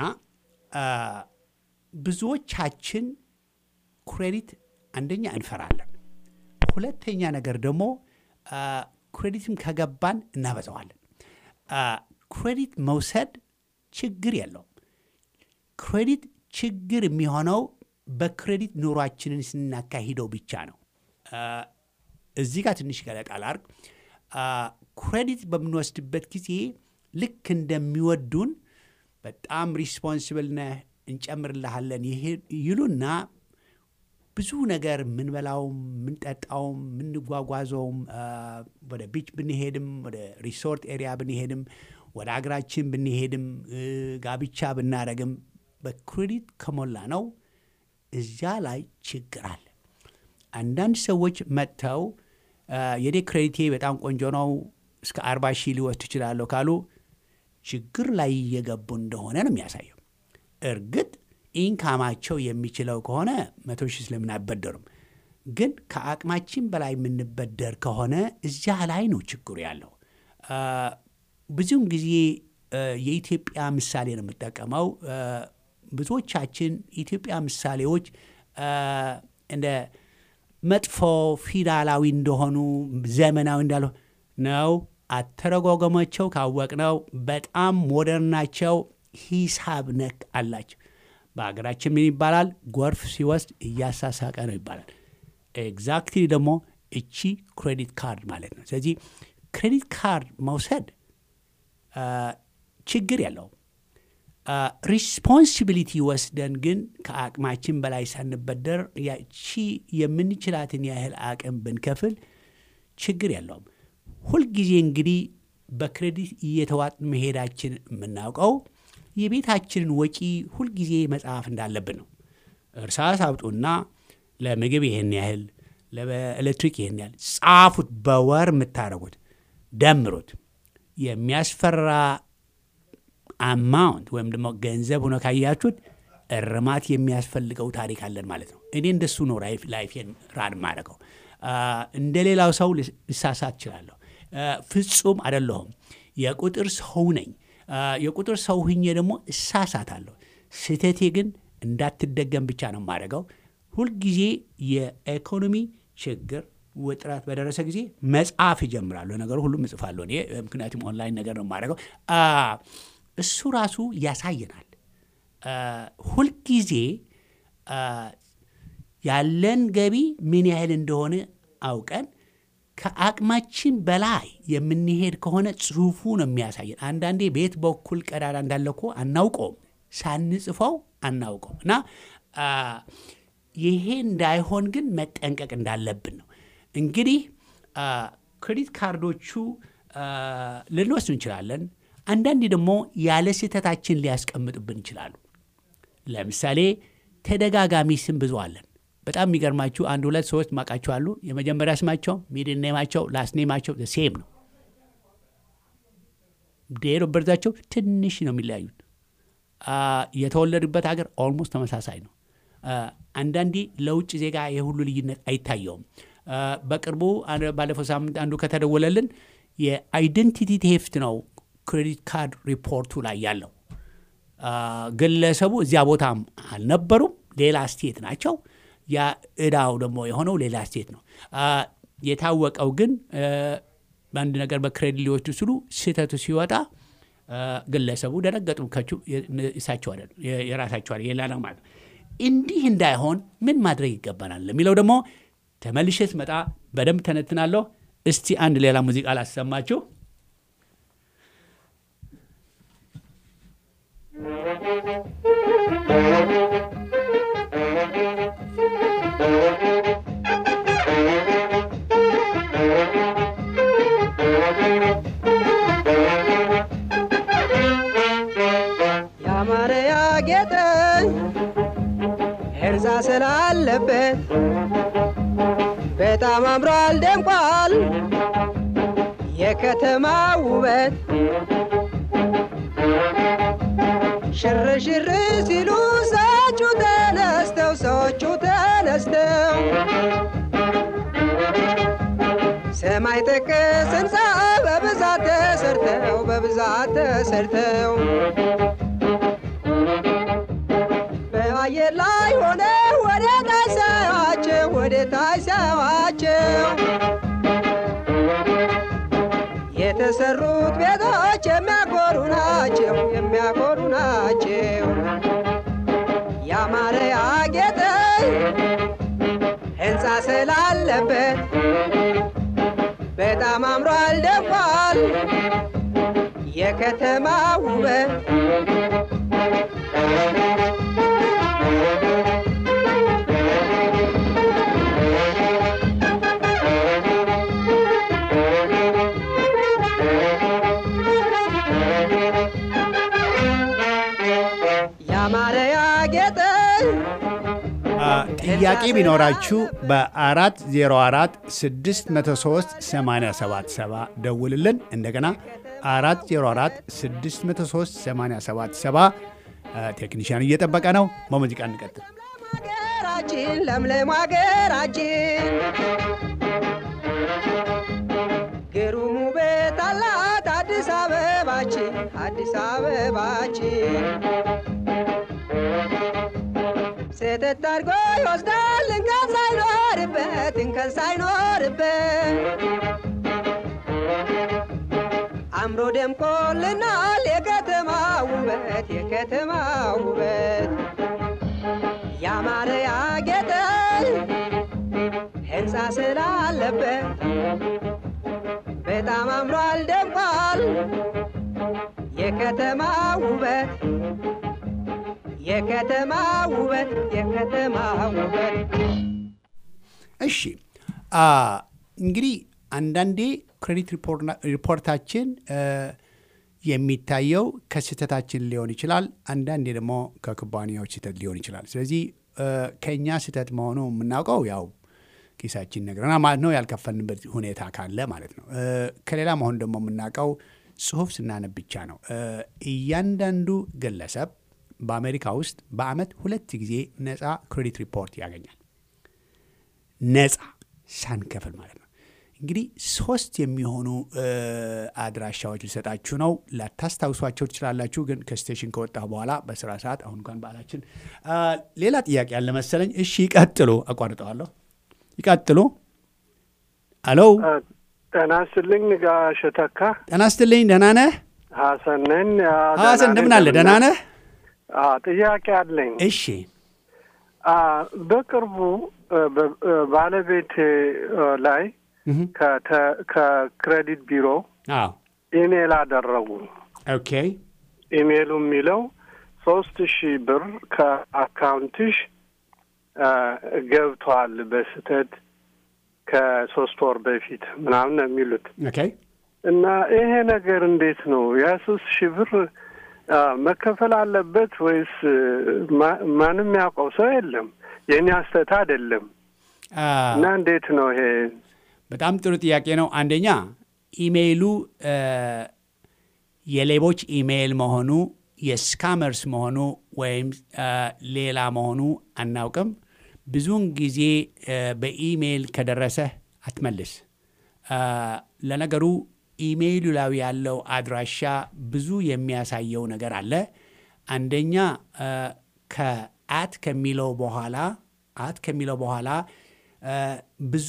Speaker 1: ብዙዎቻችን ክሬዲት አንደኛ እንፈራለን፣ ሁለተኛ ነገር ደግሞ ክሬዲትም ከገባን እናበዛዋለን። ክሬዲት መውሰድ ችግር የለውም። ክሬዲት ችግር የሚሆነው በክሬዲት ኑሯችንን ስናካሂደው ብቻ ነው። እዚህ ጋር ትንሽ ገለጣ ላርግ። ክሬዲት በምንወስድበት ጊዜ ልክ እንደሚወዱን በጣም ሪስፖንስብል ነህ እንጨምርልሃለን ይሉና ብዙ ነገር የምንበላውም የምንጠጣውም የምንጓጓዘውም ወደ ቢች ብንሄድም ወደ ሪሶርት ኤሪያ ብንሄድም ወደ አገራችን ብንሄድም ጋብቻ ብናደረግም በክሬዲት ከሞላ ነው እዚያ ላይ ችግር አለ። አንዳንድ ሰዎች መጥተው የኔ ክሬዲቴ በጣም ቆንጆ ነው እስከ አርባ ሺህ ሊወስድ እችላለሁ ካሉ ችግር ላይ እየገቡ እንደሆነ ነው የሚያሳየው። እርግጥ ኢንካማቸው የሚችለው ከሆነ መቶ ሺህ ስለምን አይበደሩም። ግን ከአቅማችን በላይ የምንበደር ከሆነ እዚያ ላይ ነው ችግሩ ያለው። ብዙውን ጊዜ የኢትዮጵያ ምሳሌ ነው የምጠቀመው። ብዙዎቻችን የኢትዮጵያ ምሳሌዎች እንደ መጥፎ ፊዳላዊ እንደሆኑ ዘመናዊ እንዳልሆ ነው። አተረጓጎማቸው ካወቅነው በጣም ሞደርን ናቸው። ሂሳብ ነክ አላቸው። በሀገራችን ምን ይባላል? ጎርፍ ሲወስድ እያሳሳቀ ነው ይባላል። ኤግዛክትሊ ደግሞ እቺ ክሬዲት ካርድ ማለት ነው። ስለዚህ ክሬዲት ካርድ መውሰድ ችግር የለውም። ሪስፖንሲቢሊቲ ወስደን ግን ከአቅማችን በላይ ሳንበደር ያቺ የምንችላትን ያህል አቅም ብንከፍል ችግር የለውም። ሁልጊዜ እንግዲህ በክሬዲት እየተዋጥ መሄዳችን የምናውቀው የቤታችንን ወጪ ሁልጊዜ መጽሐፍ እንዳለብን ነው። እርሳስ አውጡና ለምግብ ይህን ያህል፣ ለኤሌክትሪክ ይህን ያህል ጻፉት። በወር የምታደርጉት ደምሩት። የሚያስፈራ አማውንት ወይም ደግሞ ገንዘብ ሆኖ ካያችሁት እርማት የሚያስፈልገው ታሪክ አለን ማለት ነው። እኔ እንደሱ ነው ላይፌን ራን ማድረገው። እንደ ሌላው ሰው ልሳሳት እችላለሁ። ፍጹም አይደለሁም። የቁጥር ሰው ነኝ። የቁጥር ሰው ሁኜ ደግሞ እሳሳታለሁ። ስህተቴ ግን እንዳትደገም ብቻ ነው የማደርገው። ሁልጊዜ የኢኮኖሚ ችግር ውጥረት በደረሰ ጊዜ መጽሐፍ ይጀምራለሁ። ነገሩ ሁሉም እጽፋለሁ እኔ ምክንያቱም ኦንላይን ነገር ነው የማደርገው። እሱ ራሱ ያሳየናል። ሁልጊዜ ያለን ገቢ ምን ያህል እንደሆነ አውቀን ከአቅማችን በላይ የምንሄድ ከሆነ ጽሁፉ ነው የሚያሳየን። አንዳንዴ ቤት በኩል ቀዳዳ እንዳለ እኮ አናውቀውም፣ ሳንጽፈው አናውቀውም። እና ይሄ እንዳይሆን ግን መጠንቀቅ እንዳለብን ነው። እንግዲህ ክሬዲት ካርዶቹ ልንወስድ እንችላለን። አንዳንዴ ደግሞ ያለ ስህተታችን ሊያስቀምጡብን ይችላሉ። ለምሳሌ ተደጋጋሚ ስም ብዙ አለን። በጣም የሚገርማችሁ አንድ ሁለት ሶስት ማቃቸው አሉ። የመጀመሪያ ስማቸው ሚድል ኔማቸው ላስት ኔማቸው ሴም ነው። ዴት ኦፍ በርዛቸው ትንሽ ነው የሚለያዩት። የተወለዱበት ሀገር ኦልሞስት ተመሳሳይ ነው። አንዳንዴ ለውጭ ዜጋ የሁሉ ልዩነት አይታየውም። በቅርቡ ባለፈው ሳምንት አንዱ ከተደወለልን የአይደንቲቲ ቴፍት ነው ክሬዲት ካርድ ሪፖርቱ ላይ ያለው። ግለሰቡ እዚያ ቦታም አልነበሩም፣ ሌላ ስቴት ናቸው። ያ እዳው ደግሞ የሆነው ሌላ ስቴት ነው። የታወቀው ግን በአንድ ነገር በክሬዲት ሊወስዱ ሲሉ ስህተቱ ሲወጣ ግለሰቡ ደነገጡ። ከቹ እሳቸው አይደሉ የራሳቸው የላ ነው ማለት ነው። እንዲህ እንዳይሆን ምን ማድረግ ይገባናል ለሚለው ደግሞ ተመልሼ ስመጣ በደንብ ተነትናለሁ። እስቲ አንድ ሌላ ሙዚቃ ላሰማችሁ።
Speaker 2: ያማረ ያጌጠ ህንፃ ስላለበት በጣም አምሯል ደምቋል የከተማ ውበት ሽር ሽር ሲሉ ሰዎቹ ተነስተው ሰዎቹ ተነስተው ሰማይ ጠቀስ ህንፃ በብዛት ተሰርተው በብዛት ተሰርተው በአየር ላይ ሆነ ወደ ታች ሳያቸው ወደ ታች ሳያቸው የተሰሩት ቤቶች የሚያኮሩ ናቸው የሚያኮሩ ናቸው። ያማረ ያጌጠ ህንፃ ስላለበት በጣም አምሯል ደምቋል የከተማ ውበት ያማረ ያጌጠ
Speaker 1: ጥያቄ ቢኖራችሁ በ404 603 877 ደውልልን። እንደገና 404 603 877 ቴክኒሽያን እየጠበቀ ነው። በሙዚቃ እንቀጥል።
Speaker 2: ሀገራችን ለምለም ሀገራችን ግሩም ውበት አላት አዲስ አበባችን አዲስ አበባችን ስህተት አድርጎ ይወስዳል እንከን ሳይኖርበት እንከን ሳይኖርበት አምሮ ደምቆልናል የከተማ ውበት የከተማ ውበት ያማረ ያጌጠ ህንፃ ስላለበት በጣም አምሯል ደምቋል የከተማ ውበት የከተማ ውበት የከተማ ውበት
Speaker 1: እሺ እንግዲህ አንዳንዴ ክሬዲት ሪፖርታችን የሚታየው ከስህተታችን ሊሆን ይችላል። አንዳንዴ ደግሞ ከኩባንያዎች ስህተት ሊሆን ይችላል። ስለዚህ ከእኛ ስህተት መሆኑ የምናውቀው ያው ኪሳችን ነግረና ማለት ነው፣ ያልከፈልንበት ሁኔታ ካለ ማለት ነው። ከሌላ መሆኑ ደግሞ የምናውቀው ጽሁፍ ስናነብ ብቻ ነው። እያንዳንዱ ግለሰብ በአሜሪካ ውስጥ በአመት ሁለት ጊዜ ነፃ ክሬዲት ሪፖርት ያገኛል። ነፃ ሳንከፍል ማለት ነው። እንግዲህ ሶስት የሚሆኑ እ፣ አድራሻዎች ልሰጣችሁ ነው። ላታስታውሷቸው ትችላላችሁ፣ ግን ከስቴሽን ከወጣ በኋላ በስራ ሰዓት አሁን እንኳን በዓላችን አ፣ ሌላ ጥያቄ ያለ መሰለኝ። እሺ ይቀጥሉ። አቋርጠዋለሁ። ይቀጥሉ። አሎ
Speaker 6: ጤና ይስጥልኝ ጋሽ ተካ
Speaker 1: ጤና ይስጥልኝ። ደህና ነህ
Speaker 6: ሀሰን ነኝ። አ፣
Speaker 1: ሀሰን?
Speaker 6: ደህና
Speaker 1: እንደምን
Speaker 6: ነኝ።
Speaker 1: አለ? ደህና ነህ?
Speaker 6: አ፣ ጥያቄ አለኝ።
Speaker 1: እሺ
Speaker 6: አ፣ በቅርቡ እ፣ በ- እ፣ ባለቤቴ እ፣ ላይ
Speaker 1: እህ፣
Speaker 6: ከተ- ከክሬዲት ቢሮ
Speaker 1: አዎ
Speaker 6: ኢሜል አደረጉ።
Speaker 1: ኦኬ
Speaker 6: ኢሜሉ የሚለው ሶስት ሺህ ብር ከአካውንትሽ አ፣ ገብቷል በስህተት ከሶስት ወር በፊት ምናምን ነው የሚሉት
Speaker 1: ኦኬ
Speaker 6: እና ይሄ ነገር እንዴት ነው? ያ ሶስት ሺህ ብር አ፣ መከፈል አለበት ወይስ ማ- ማንም ያውቀው ሰው የለም? የእኔ አስተታ አይደለም
Speaker 1: አ፣
Speaker 6: እና እንዴት ነው ይሄ?
Speaker 1: በጣም ጥሩ ጥያቄ ነው። አንደኛ ኢሜይሉ እ፣ የሌቦች ኢሜይል መሆኑ የስካመርስ መሆኑ ወይም እ፣ ሌላ መሆኑ አናውቅም። ብዙውን ጊዜ እ፣ በኢሜይል ከደረሰህ አትመልስ። እ፣ ለነገሩ ኢሜይሉ ላይ ያለው አድራሻ ብዙ የሚያሳየው ነገር አለ። አንደኛ እ፣ ከአት ከሚለው በኋላ አት ከሚለው በኋላ እ፣ ብዙ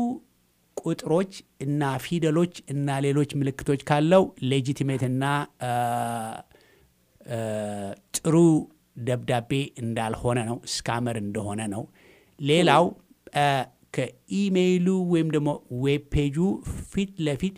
Speaker 1: ቁጥሮች እና ፊደሎች እና ሌሎች ምልክቶች ካለው ሌጂቲሜት እና እ፣ እ፣ ጥሩ ደብዳቤ እንዳልሆነ ነው፣ ስካመር እንደሆነ ነው። ሌላው እ፣ ከኢሜይሉ ወይም ደግሞ ዌብ ፔጁ ፊት ለፊት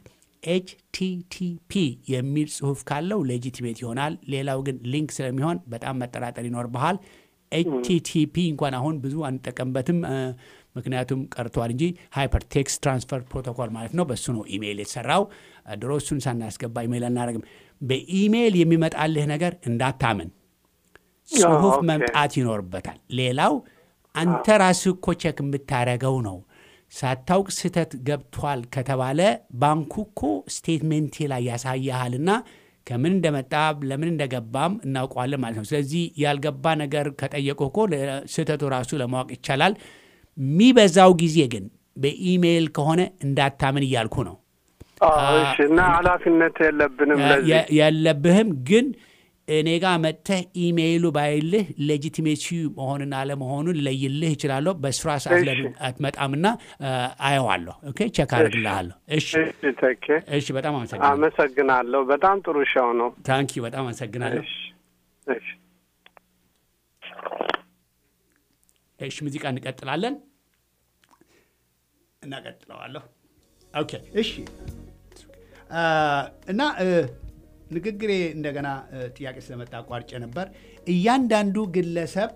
Speaker 1: ኤችቲቲፒ የሚል ጽሁፍ ካለው ሌጂቲሜት ይሆናል። ሌላው ግን ሊንክ ስለሚሆን በጣም መጠራጠር ይኖርብሃል። ኤችቲቲፒ እንኳን አሁን ብዙ አንጠቀምበትም፣ እ፣ ምክንያቱም ቀርቷል እንጂ ሃይፐር ቴክስት ትራንስፈር ፕሮቶኮል ማለት ነው። በሱ ነው ኢሜይል የተሰራው። እ፣ ድሮ እሱን ሳናስገባ ኢሜይል አናደርግም። በኢሜይል የሚመጣልህ ነገር እንዳታምን ጽሁፍ
Speaker 6: ኦኬ።
Speaker 1: መምጣት ይኖርበታል። ሌላው አንተ ራስህ እኮ ቼክ የምታደርገው ነው። ሳታውቅ ስህተት ገብቷል ከተባለ ባንኩ እኮ ስቴትሜንቴ ላይ ያሳያሃልና ከምን እንደመጣ ለምን እንደገባም እናውቀዋለን ማለት ነው። ስለዚህ ያልገባ ነገር ከጠየቁ እኮ ለ- ስህተቱ ራሱ ለማወቅ ይቻላል። የሚበዛው ጊዜ ግን በኢሜይል ከሆነ እንዳታምን እያልኩ ነው።
Speaker 6: አዎ፣ እሺ። እና ኃላፊነት የለብንም ለዚህ
Speaker 1: የ- የለብህም ግን እኔ ጋር መጥተህ ኢሜይሉ ባይልህ ሌጂቲሜሲ መሆኑን አለመሆኑን ለይልህ ይችላለሁ። በስራ ሰዓት
Speaker 6: እሺ።
Speaker 1: ለምን አትመጣምና አ፣ አየዋለሁ። ኦኬ ቼክ አድርግልሃለሁ። እሺ
Speaker 6: እሺ፣ ተኬ
Speaker 1: እሺ፣ በጣም አመሰግናለሁ።
Speaker 6: አመሰግናለሁ። በጣም ጥሩ ሻው ነው።
Speaker 1: ታንኪ በጣም አመሰግናለሁ።
Speaker 6: እሺ፣ እሺ።
Speaker 1: እሺ ሙዚቃ እንቀጥላለን። እናቀጥለዋለሁ። ኦኬ እሺ አ፣ እና እ፣ ንግግሬ እንደገና እ፣ ጥያቄ ስለመጣ አቋርጬ ነበር። እያንዳንዱ ግለሰብ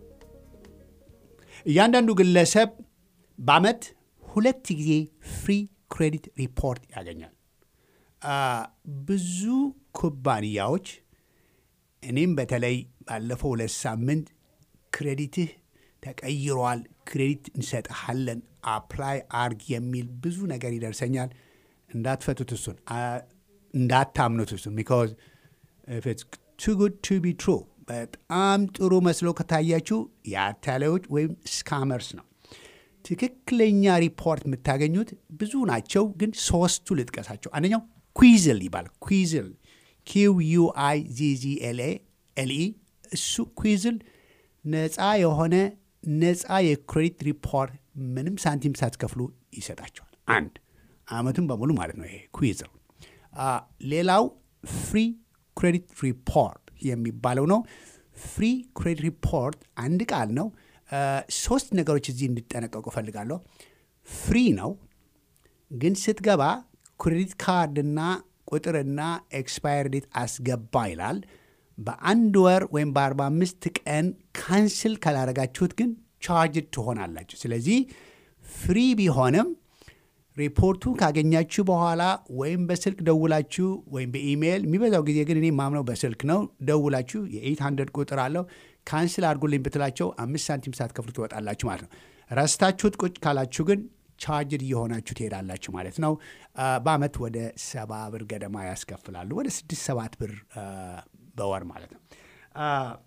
Speaker 1: እያንዳንዱ ግለሰብ በአመት ሁለት ጊዜ ፍሪ ክሬዲት ሪፖርት ያገኛል። አ፣ ብዙ ኩባንያዎች እኔም በተለይ ባለፈው ሁለት ሳምንት ክሬዲትህ ተቀይሯል፣ ክሬዲት እንሰጥሃለን፣ አፕላይ አርግ የሚል ብዙ ነገር ይደርሰኛል። እንዳትፈቱት እሱን አ- እንዳታምኑት እሱን ቢካዝ ኢፍ ኢትስ ቱ ጉድ ቱ ቢ ትሩ በጣም ጥሩ መስሎ ከታያችሁ የአታላዮች ወይም ስካመርስ ነው። ትክክለኛ ሪፖርት የምታገኙት ብዙ ናቸው፣ ግን ሶስቱ ልጥቀሳቸው። አንደኛው ኩዊዝል ይባላል። ኩዊዝል ኪው ዩ አይ ዚ ዚ ኤል ኤ ኤል ኢ እሱ ኩዊዝል ነፃ የሆነ ነፃ የክሬዲት ሪፖርት ምንም ሳንቲም ሳትከፍሉ ይሰጣቸዋል። አንድ አመቱን በሙሉ ማለት ነው። ይሄ ኩዊዝል አ፣ ሌላው ፍሪ ክሬዲት ሪፖርት የሚባለው ነው። ፍሪ ክሬዲት ሪፖርት አንድ ቃል ነው። አ፣ ሶስት ነገሮች እዚህ እንዲጠነቀቁ እፈልጋለሁ። ፍሪ ነው ግን ስትገባ ክሬዲት ካርድና ቁጥርና ኤክስፓየር ዴት አስገባ ይላል። በአንድ ወር ወይም በ45 ቀን ካንስል ካላረጋችሁት ግን ቻርጅ ትሆናላችሁ። ስለዚህ ፍሪ ቢሆንም ሪፖርቱ ካገኛችሁ በኋላ ወይም በስልክ ደውላችሁ ወይም በኢሜይል የሚበዛው ጊዜ ግን እኔ ማምነው በስልክ ነው ደውላችሁ የ800 ቁጥር አለው ካንስል አድርጉልኝ ብትላቸው አምስት ሳንቲም ሳትከፍሉ ትወጣላችሁ ማለት ነው። ረስታችሁት ቁጭ ካላችሁ ግን ቻርጅድ እየሆናችሁ ትሄዳላችሁ ማለት ነው። አ፣ በአመት ወደ ሰባ ብር ገደማ ያስከፍላሉ። ወደ ስድስት ሰባት ብር አ፣ በወር ማለት ነው። አ፣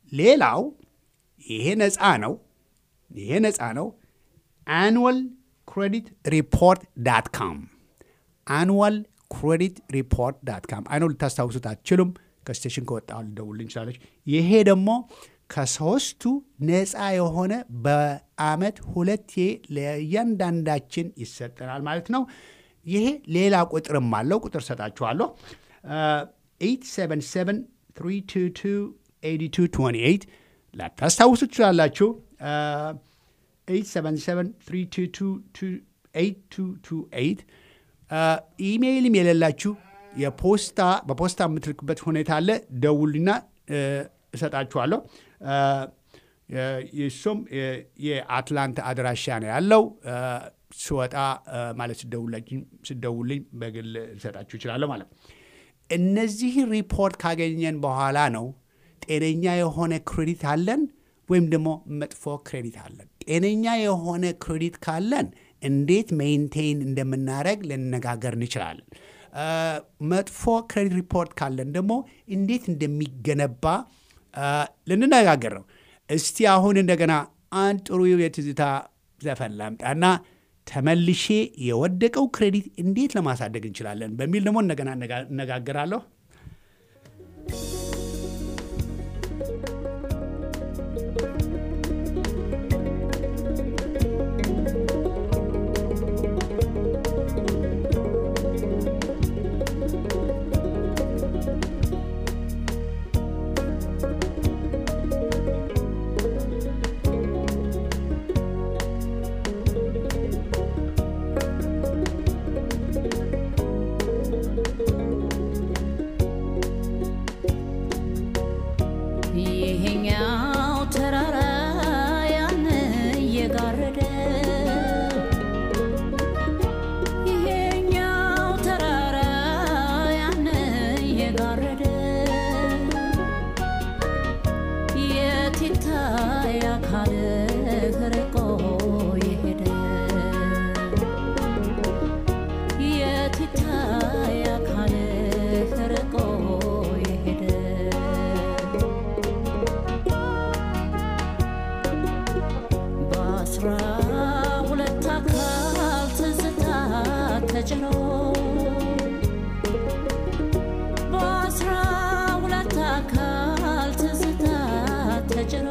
Speaker 1: ሌላው ይሄ ነፃ ነው። ይሄ ነፃ ነው። አንዋል ክሬዲት ሪፖርት ዳት ካም አንዋል ክሬዲት ሪፖርት ዳት ካም አይኖ ልታስታውሱት አትችሉም። ከስቴሽን ከወጣ ልደውልልኝ እንችላለች። ይሄ ደግሞ ከሶስቱ ነፃ የሆነ በአመት ሁለቴ ለእያንዳንዳችን ይሰጠናል ማለት ነው። ይሄ ሌላ ቁጥርም አለው። ቁጥር ሰጣችኋለሁ። 877 322 8228 ላታስታውሱ ትችላላችሁ። 877 ኢሜይልም የሌላችሁ የፖስታ በፖስታ የምትልክበት ሁኔታ አለ። ደውሉና እሰጣችኋለሁ። እሱም የአትላንታ አድራሻ ነው ያለው። ስወጣ ማለት ስደውልኝ በግል ልሰጣችሁ ይችላለሁ ማለት ነው። እነዚህ ሪፖርት ካገኘን በኋላ ነው ጤነኛ የሆነ ክሬዲት አለን ወይም ደግሞ መጥፎ ክሬዲት አለን። ጤነኛ የሆነ ክሬዲት ካለን እንዴት ሜይንቴይን እንደምናደረግ ልነጋገር እንችላለን። መጥፎ ክሬዲት ሪፖርት ካለን ደግሞ እንዴት እንደሚገነባ ልንነጋገር ነው። እስቲ አሁን እንደገና አንድ ጥሩ የትዝታ ዘፈን ላምጣና ተመልሼ የወደቀው ክሬዲት እንዴት ለማሳደግ እንችላለን በሚል ደግሞ እንደገና እነጋገራለሁ።
Speaker 7: ይሄኛው ተራራ ያን እየጋረደ ይሄኛው ተራራ ያን እየጋረደ የት ይታይ አካልህ ርቆ የሄደ የት ይታይ አካልህ ርቆ የሄደ በአስራ ሁለት አካል ትዝታ ተጭኖ በአስራ ሁለት አካል ትዝታ ተጭኖ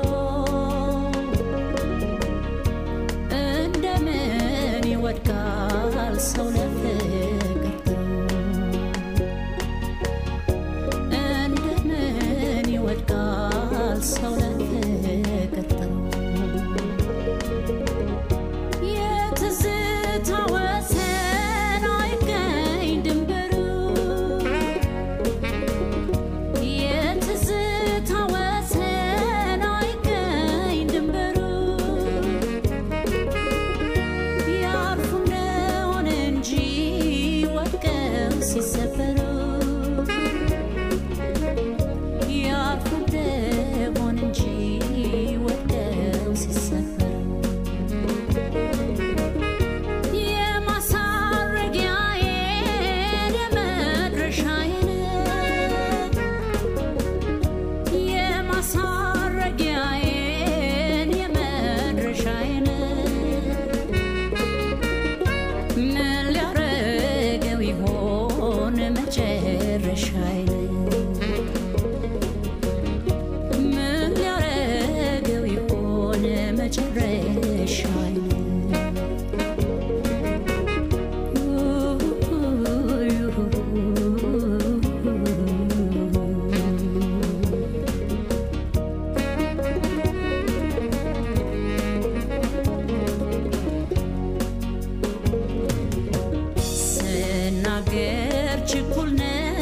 Speaker 7: እንደምን ይወድቃል ሰው ለፍቅር ጥሩ እንደምን ይወድቃል ሰው ለፍቅር ጥሩ የትዝታ ወሰን አይገኝ ድንበሩ የትዝታ ወሰን አይገኝ ድንበሩ ያርፉ እንደሆነ እንጂ ወድቀው ሲሰበሩ ያርፉ እንደሆነ እንጂ ወድቀው ሲሰበሩ የማሳረጊያዬን የመድረሻዬን የማሳረጊያዬን የመድረሻዬን ምን ሊያረገው ይሆን መጨረሻዬን ምን ሊያረገው ይሆን መጨረሻዬን ስናገር ችኩል ነኝ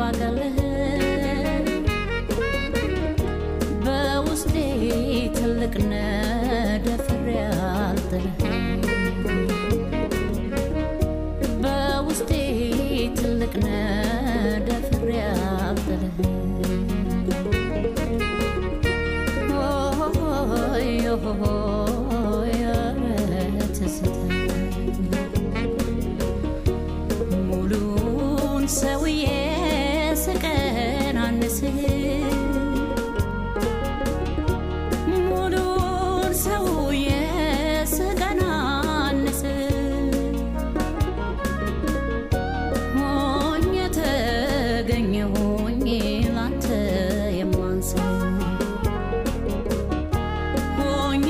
Speaker 7: ባቀልህ በውስጤ ትልቅ ነደፍሬ አልጥልህ በውስጤ ትልቅ ነደፍሬ አልጥልህ ሆይ ሆይ ኧረ ትዝታ ሙሉን ሰውዬ ስቀናንስህ ሙሉን ሰውዬ ስቀናንስህ ሆኜ ተገኘሁኝ ላንተ የማንስህ ሆኜ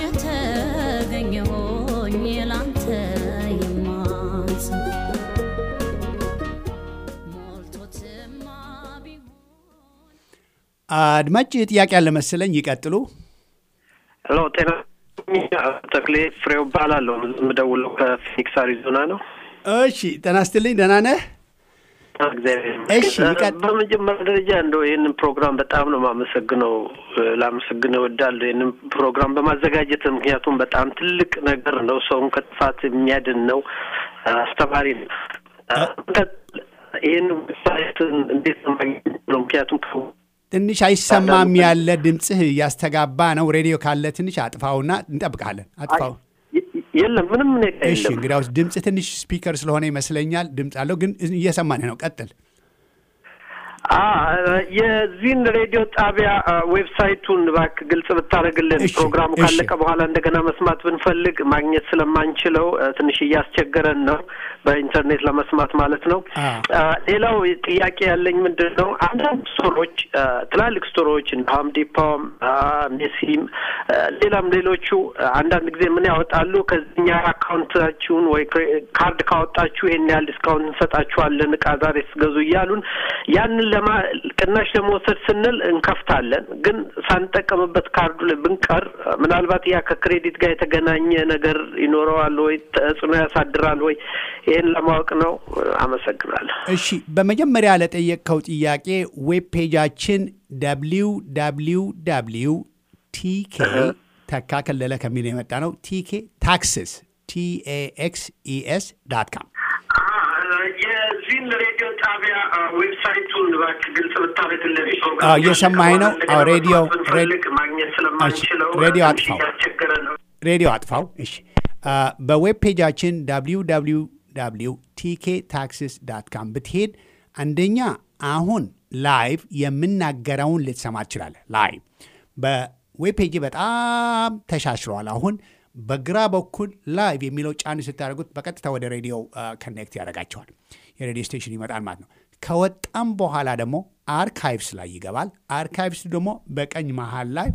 Speaker 7: ተገኘሁኝ ላንተ የማንስህ ሞልቶትማ ቢሆን
Speaker 1: አድማጭ ጥያቄ ያለ መሰለኝ። ይቀጥሉ።
Speaker 8: ሄሎ ጤና ተክሌ ፍሬው እባላለሁ። የምደውለው ከፊኒክስ አሪዞና ነው።
Speaker 1: እሺ ጤና ይስጥልኝ። ደህና ነህ?
Speaker 8: እግዚአብሔር
Speaker 1: እሺ፣
Speaker 8: ይመስገን።
Speaker 1: ይቀጥ-
Speaker 8: በመጀመሪያ ደረጃ እንደው ይህንን ፕሮግራም በጣም ነው የማመሰግነው፣ ላመሰግነው እወዳለሁ ይህንን ፕሮግራም በማዘጋጀት ምክንያቱም በጣም ትልቅ ነገር ነው። ሰውን ከጥፋት የሚያድን ነው፣ አስተማሪ ነው። ይህን ዌብሳይት እንዴት ነው ማግኘት ነው? ምክንያቱም ከ-
Speaker 1: ትንሽ አይሰማም ያለ ድምፅህ እያስተጋባ ነው። ሬዲዮ ካለ ትንሽ አጥፋውና እንጠብቃለን። አጥፋው።
Speaker 8: የለም ምንም ነገር
Speaker 1: እሺ
Speaker 8: የለም።
Speaker 1: እንግዲያውስ ድምፅ ትንሽ ስፒከር ስለሆነ ይመስለኛል ድምፅ አለው፣ ግን እየሰማንህ ነው። ቀጥል።
Speaker 8: አ የዚህን ሬዲዮ ጣቢያ አ፣ ዌብሳይቱን እባክህ ግልጽ ብታደርግልን
Speaker 1: እሺ፣
Speaker 8: ፕሮግራሙ
Speaker 1: እሺ።
Speaker 8: ካለቀ በኋላ እንደገና መስማት ብንፈልግ ማግኘት ስለማንችለው አ፣ ትንሽ እያስቸገረን ነው፣ በኢንተርኔት ለመስማት ማለት ነው።
Speaker 1: አ።
Speaker 8: አ፣ ሌላው ጥያቄ ያለኝ ምንድን ነው አንዳንድ ስቶሮች አ፣ ትላልቅ ስቶሮች እንደ ሆም ዲፖም፣ አ፣ ሜሲም፣ አ፣ ሌላም ሌሎቹ አ፣ አንዳንድ ጊዜ ምን ያወጣሉ ከዚህኛ አካውንታችሁን ወይ ክሬ- ካርድ ካወጣችሁ ይሄን ያህል ዲስካውንት እንሰጣችኋለን እቃ ዛሬ ስገዙ እያሉን ያንን ለማ ቅናሽ ለመውሰድ ስንል እንከፍታለን። ግን ሳንጠቀምበት ካርዱ ላይ ብንቀር ምናልባት ያ ከክሬዲት ጋር የተገናኘ ነገር ይኖረዋል ወይ ተጽዕኖ ያሳድራል ወይ? ይህን ለማወቅ ነው። አመሰግናለሁ።
Speaker 1: እሺ በመጀመሪያ ለጠየቅከው ጥያቄ ዌብ ፔጃችን ደብሊው ደብሊው ደብሊው ቲኬ ተካ ከለለ ከሚል የመጣ ነው። ቲኬ ታክስስ ቲኤኤክስኢኤስ ዳት ካም
Speaker 8: የዚህን ሬዲዮ ጣቢያ ዌብሳይቱን እባክህ ግልጽ ብታደርግልን።
Speaker 1: አዎ፣ እየሰማኸኝ ነው? አዎ፣ ሬዲዮ-
Speaker 8: ብንፈልግ ማግኘት ስለማንችለው
Speaker 1: እሺ፣ ሬዲዮ
Speaker 8: ትንሽ
Speaker 1: አጥፋው።
Speaker 8: እያስቸገረ ነው።
Speaker 1: ሬዲዮ አጥፋው። እሺ አ፣ በዌብ ፔጃችን www ቲኬ ታክስስ ዳት ካም ብትሄድ አንደኛ አሁን ላይቭ የምናገረውን ልትሰማ ትችላለህ። ላይቭ በዌብ ፔጅ በጣም ተሻሽሏል። አሁን በግራ በኩል ላይቭ የሚለው ጫን ስታደርጉት በቀጥታ ወደ ሬዲዮ ከኔክት ያደርጋቸዋል። የሬዲዮ ስቴሽን ይመጣል ማለት ነው። ከወጣም በኋላ ደግሞ አርካይቭስ ላይ ይገባል። አርካይቭስ ደግሞ በቀኝ መሃል ላይ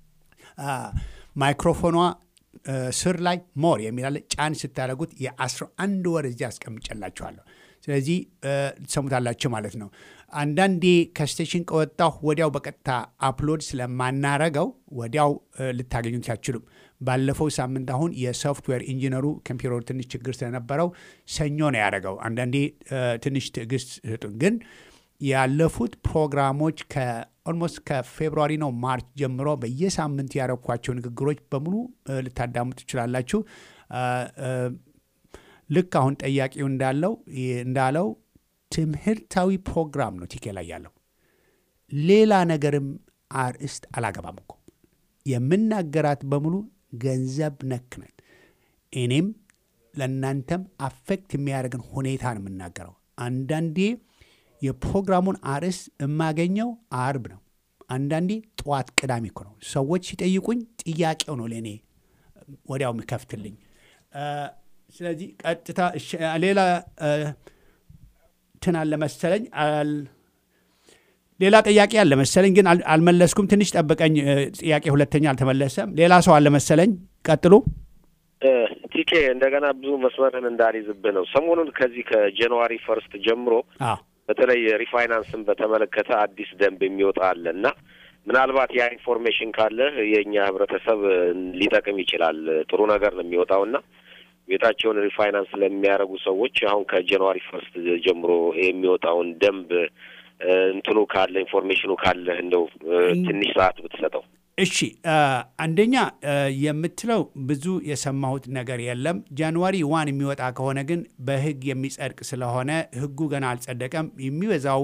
Speaker 1: ማይክሮፎኗ እ፣ ስር ላይ ሞር የሚላለ ጫን ስታደርጉት የ11 ወር እዚህ አስቀምጨላችኋለሁ። ስለዚህ እ፣ ትሰሙታላችሁ ማለት ነው። አንዳንዴ ከስቴሽን ከወጣሁ ወዲያው በቀጥታ አፕሎድ ስለማናረገው ወዲያው እ፣ ልታገኙት አትችሉም። ባለፈው ሳምንት አሁን የሶፍትዌር ኢንጂነሩ ኮምፒውተሩ ትንሽ ችግር ስለነበረው ሰኞ ነው ያደረገው። አንዳንዴ እ፣ ትንሽ ትዕግስት ስጡን ግን ያለፉት ፕሮግራሞች ከኦልሞስት ከፌብሩዋሪ ነው ማርች ጀምሮ በየሳምንት ያረኳቸው ንግግሮች በሙሉ እ፣ ልታዳምጡ ትችላላችሁ። እ፣ እ፣ ልክ አሁን ጠያቂው እንዳለው እንዳለው ትምህርታዊ ፕሮግራም ነው ቲኬ ላይ ያለው። ሌላ ነገርም አርእስት አላገባም እኮ የምናገራት በሙሉ ገንዘብ ነክ ነን። እኔም ለእናንተም አፌክት የሚያደርግን ሁኔታ ነው የምናገረው። አንዳንዴ የፕሮግራሙን አርዕስት የማገኘው አርብ ነው። አንዳንዴ ጠዋት ቅዳሜ እኮ ነው። ሰዎች ሲጠይቁኝ ጥያቄው ነው ለእኔ ወዲያው የሚከፍትልኝ። እ፣ ስለዚህ ቀጥታ እሺ፣ ሌላ እ፣ እንትን አለ መሰለኝ አል- ሌላ ጥያቄ አለ መሰለኝ ግን አል- አልመለስኩም። ትንሽ ጠብቀኝ። እ፣ ጥያቄ ሁለተኛ አልተመለሰም። ሌላ ሰው አለ መሰለኝ። ቀጥሉ።
Speaker 5: ቲኬ እንደገና ብዙ መስመርን እንዳልይዝብህ ነው። ሰሞኑን ከዚህ ከጃንዋሪ ፈርስት ጀምሮ
Speaker 1: አዎ
Speaker 5: በተለይ ሪፋይናንስን በተመለከተ አዲስ ደንብ የሚወጣ አለ እና ምናልባት ያ ኢንፎርሜሽን ካለ የእኛ ህብረተሰብ ሊጠቅም ይችላል። ጥሩ ነገር ነው የሚወጣው እና ቤታቸውን ሪፋይናንስ ለሚያደርጉ ሰዎች አሁን ከጃንዋሪ ፈርስት ጀምሮ የሚወጣውን ደንብ እንትኑ ካለ ኢንፎርሜሽኑ ካለ እንደው ትንሽ ሰዓት ብትሰጠው።
Speaker 1: እሺ አንደኛ የምትለው ብዙ የሰማሁት ነገር የለም። ጃንዋሪ ዋን የሚወጣ ከሆነ ግን በህግ የሚጸድቅ ስለሆነ ህጉ ገና አልጸደቀም። የሚበዛው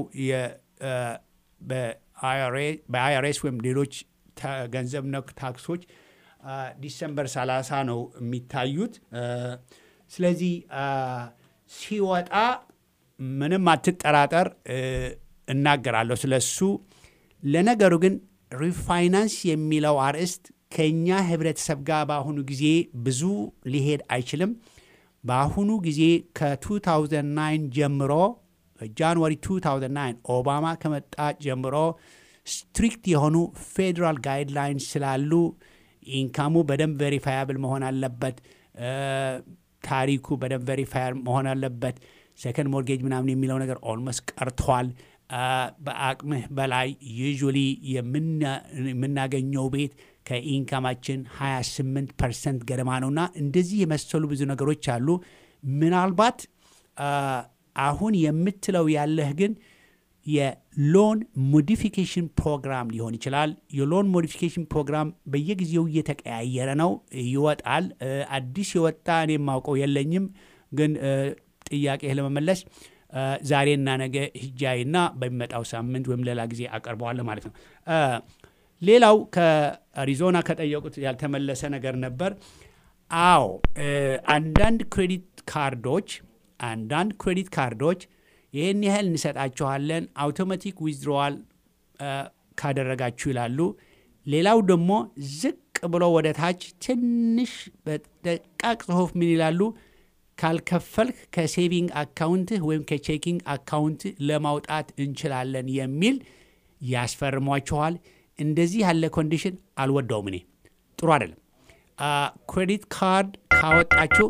Speaker 1: በአይአርኤስ ወይም ሌሎች ገንዘብ ነክ ታክሶች ዲሰምበር 30 ነው የሚታዩት። ስለዚህ ሲወጣ ምንም አትጠራጠር፣ እናገራለሁ ስለሱ። ለነገሩ ግን ሪፋይናንስ የሚለው አርዕስት ከእኛ ህብረተሰብ ጋር በአሁኑ ጊዜ ብዙ ሊሄድ አይችልም። በአሁኑ ጊዜ ከ2009 ጀምሮ ጃንዋሪ 2009 ኦባማ ከመጣ ጀምሮ ስትሪክት የሆኑ ፌዴራል ጋይድላይንስ ስላሉ ኢንካሙ በደንብ ቬሪፋያብል መሆን አለበት። ታሪኩ በደንብ ቬሪፋይ መሆን አለበት። ሰከንድ ሞርጌጅ ምናምን የሚለው ነገር ኦልሞስት ቀርቷል። በአቅምህ በላይ ዩዥዋሊ የምናገኘው ቤት ከኢንካማችን 28 ፐርሰንት ገደማ ነውና እንደዚህ የመሰሉ ብዙ ነገሮች አሉ። ምናልባት አሁን የምትለው ያለህ ግን የሎን ሞዲፊኬሽን ፕሮግራም ሊሆን ይችላል። የሎን ሞዲፊኬሽን ፕሮግራም በየጊዜው እየተቀያየረ ነው፣ ይወጣል። አዲስ የወጣ እኔ የማውቀው የለኝም፣ ግን ጥያቄህ ለመመለስ ዛሬና ነገ ሂጃይና በሚመጣው ሳምንት ወይም ሌላ ጊዜ አቀርበዋለሁ ማለት ነው። ሌላው ከአሪዞና ከጠየቁት ያልተመለሰ ነገር ነበር። አዎ አንዳንድ ክሬዲት ካርዶች አንዳንድ ክሬዲት ካርዶች ይህን ያህል እንሰጣችኋለን አውቶማቲክ ዊዝድሮዋል ካደረጋችሁ ይላሉ። ሌላው ደግሞ ዝቅ ብሎ ወደ ታች ትንሽ በደቃቅ ጽሁፍ ምን ይላሉ? ካልከፈልክ ከሴቪንግ አካውንትህ ወይም ከቼኪንግ አካውንትህ ለማውጣት እንችላለን የሚል ያስፈርሟችኋል። እንደዚህ ያለ ኮንዲሽን አልወደውም እኔ፣ ጥሩ አይደለም። ክሬዲት ካርድ ካወጣችሁ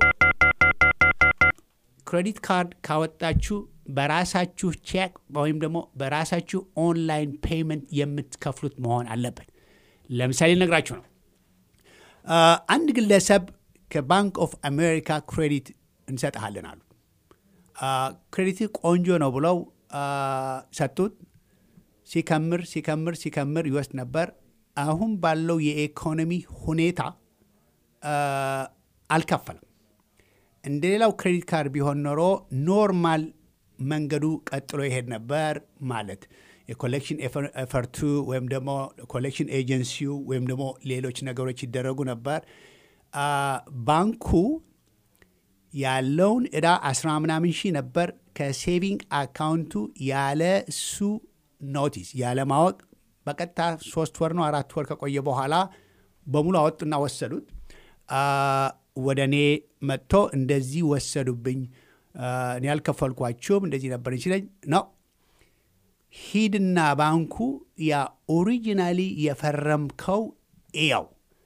Speaker 1: ክሬዲት ካርድ ካወጣችሁ በራሳችሁ ቼክ ወይም ደግሞ በራሳችሁ ኦንላይን ፔይመንት የምትከፍሉት መሆን አለበት። ለምሳሌ ነግራችሁ ነው። አንድ ግለሰብ ከባንክ ኦፍ አሜሪካ ክሬዲት እንሰጥሃለን አሉ። ክሬዲት ቆንጆ ነው ብለው ሰጡት። ሲከምር ሲከምር ሲከምር ይወስድ ነበር። አሁን ባለው የኢኮኖሚ ሁኔታ አልከፈለም። እንደ ሌላው ክሬዲት ካርድ ቢሆን ኖሮ ኖርማል መንገዱ ቀጥሎ ይሄድ ነበር ማለት የኮሌክሽን ኤፈርቱ ወይም ደግሞ ኮሌክሽን ኤጀንሲው ወይም ደግሞ ሌሎች ነገሮች ይደረጉ ነበር። ባንኩ ያለውን ዕዳ አስራ ምናምን ሺህ ነበር። ከሴቪንግ አካውንቱ ያለ እሱ ኖቲስ ያለ ማወቅ በቀጥታ ሶስት ወር ነው አራት ወር ከቆየ በኋላ በሙሉ አወጡና ወሰዱት። ወደ እኔ መጥቶ እንደዚህ ወሰዱብኝ፣ እኔ ያልከፈልኳቸውም እንደዚህ ነበር ይችለኝ ነው። ሂድና ባንኩ ያ ኦሪጂናሊ የፈረምከው ያው